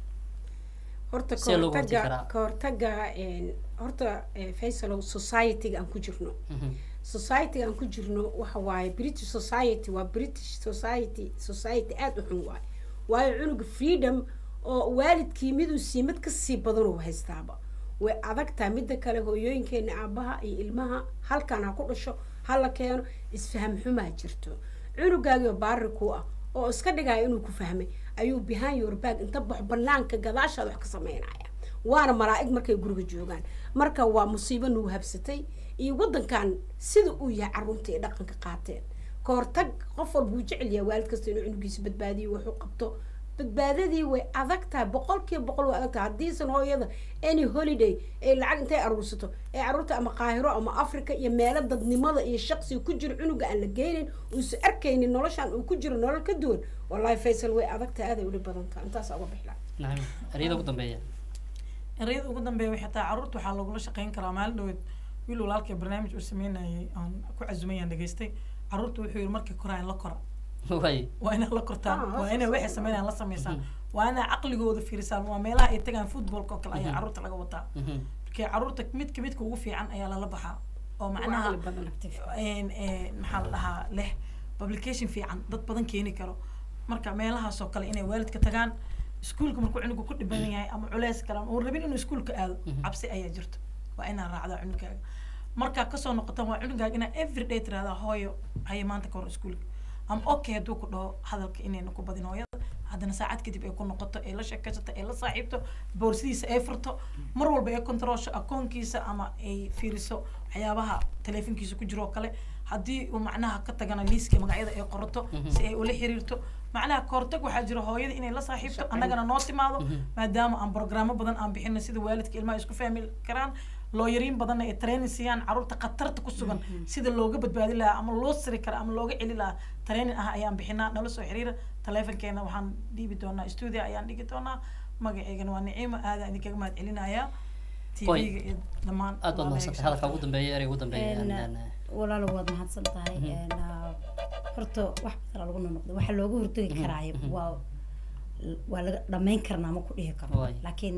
horta See looga hortagi kahortaga karaa? kahortaga een, horta eh, faysalow society-ga aan ku jirno society aan ku jirno waxa waaye british society waa british society society aada u xun waaye waayo cunuga freedom oo waalidkii miduu siimad kasii badan uu haystaaba way adag tahay midda kale hooyooyinkeena aabaha iyo ilmaha halkan ha ku dhasho hala keeno isfaham xumaa jirto cunugaagio baari ku ah oo iska dhigaya inuu ku fahmay ayuu behind your back inta bax banaanka gadaashaada wax ka sameynaya waana malaa'ig markay guriga joogaan marka waa musiibo nagu habsatay iyo wadankan sida uu yahay carruurta ay dhaqanka qaateen ka hortag qof walba wuu jecel yahay waalid kasta inuu cunugiisa badbaadiyo wuxuu qabto badbaadadii way adag tahay boqol kiiba boqol way adag tahay haddiisan hooyada any holiday ay lacag intay aruursato ee carruurta ama qaahiro ama africa iyo meelo dadnimada iyo shaqsiga ku jiro cunuga aan la geynin uusan arkaynin noloshan uu ku jiro nolol ka duwan wallahi faysal way adag tahay aaday uli badan tahay intaas uga bixla nacam ereyada ugu dambeeya ereyada ugu dambeeya waxay tahay carruurta waxaa lagula shaqeyn karaa maalin dhaweed wiil walaalkay barnaamij uu sameynayay aan ku casumayaan dhageystay carruurta wuxuu yihi markay koraan la kora waay waa inaad la kortaan Ah, waa inay waxay sameynayaan la sameysaan waa inay caqligooda fiirisaan waa meelaha ay tagaan footballka oo kale ayaa carruurta laga wataa markii carruurta midka midka ugu fiican ayaa lala baxaa oo macnaha caqli badan. een, een, maxaa la dhahaa leh publication fiican dad badan keeni karo marka meelahaas oo kale inay waalidka tagaan iskuulka markuu cunuga ku dhiban yahay ama culeys kale uu rabin inuu iskuulka aado cabsi ayaa jirto waa inaa raacdaa cunugaaga markaa kasoo noqotaan waa cunugaaga inaa everyday tirahdaa hooyo haya maanta ka hor iskuulka ama okay hadduu ku dhaho hadalka inayna ku badin hooyada haddana saacad kadib ay ku noqoto ay la sheekaysato ay la saaxiibto boorsidiisa ay furto mar walba ay controlsho akoonkiisa ama ay fiiriso waxyaabaha teleefonkiisa ku jiro oo kale haddii uu macnaha ka tagana liiska magacyada ay qorato si ay ula xiriirto macnaha kahortag waxaa jira hooyada inay la saaxiibto annagana noo timaado maadaama aan programmo badan aan bixino sida waalidka ilmaha isku fahmi karaan looyariin badanna ay training siiyaan carruurta khatarta ku sugan sida looga badbaadi lahaa ama loo siri kara ama looga celi lahaa training ah ayaan bixinaa nala soo xiriira taleefonkeena waxaan dhiibi doonaa studio ayaan dhigi doonaa magaceygana waa niciimo aadaan idinkaga mahad celinayaa Way. tv-ga iyo dhammaan aad baad mahadsantahay hadalka ugu dambeeya ereyga ugu dambeeya Een, Aan- aan- walaalo waad mahadsan tahay Een, ah, horta wax badan lagu noqdo waxa looga hortagi karaayo waa waa laga dhamayn karnaa ma ku dhihi karo Waay. laakiin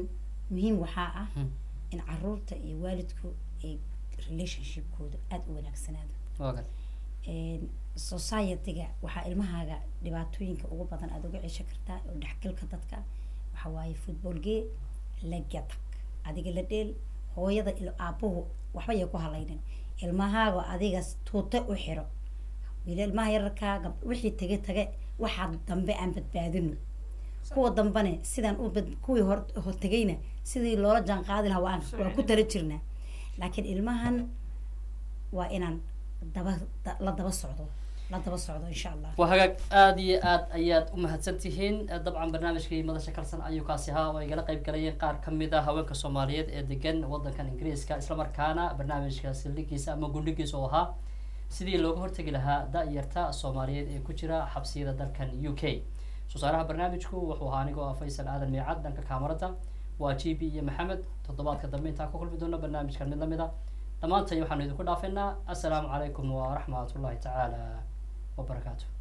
muhiim waxaa ah Hmm. in caruurta iyo waalidku ay relationshipkooda aada u wanaagsanaado waa gartay een, society-ga waxaa ilmahaaga dhibaatooyinka ugu badan aada uga ceshan kartaa oo dhexgalka dadka waxaa waaye footballgee la gatag adiga la dheel hooyada ilo aabuhu waxba yay ku halaynin ilmahaaga adiga tuute u xiro wili ilmaha yararkaa gab- wixii tage tage waxaa dambe aan badbaadino kuwa dambane sidaan u bad kuwii hor hor tegayna sidii loola jaan qaadi lahaa waan waan ku tala jirnaa laakiin ilmahan waa inaan daba da- la daba socdo la daba socdo insha allah waa hagaag aada iyo aad ayaad u mahadsan tihiin dabcan barnaamijkii madasha kalsan ayuu kaasi ahaa oo igala qayb galayeen qaar ka mid ah haweenka soomaaliyeed ee degan wadankan ingiriiska islamarkaana barnaamijka sildhigiisa ama gundhigiisa oo ahaa sidii looga hortegi lahaa da-yarta soomaaliyeed ee ku jira xabsiyada dalkan u k soosaaraha barnaamijku wuxuu ahaa anigoo ah faysal aadan miicad dhanka kaamarada waa g b iyo maxamed toddobaadka dambe intaan ku kulmi doono barnaamijkan mid lamid a dhammaantay waxaanu idinku dhaafaynaa assalaamu calaykum waraxmat ullahi tacaala wabarakaatu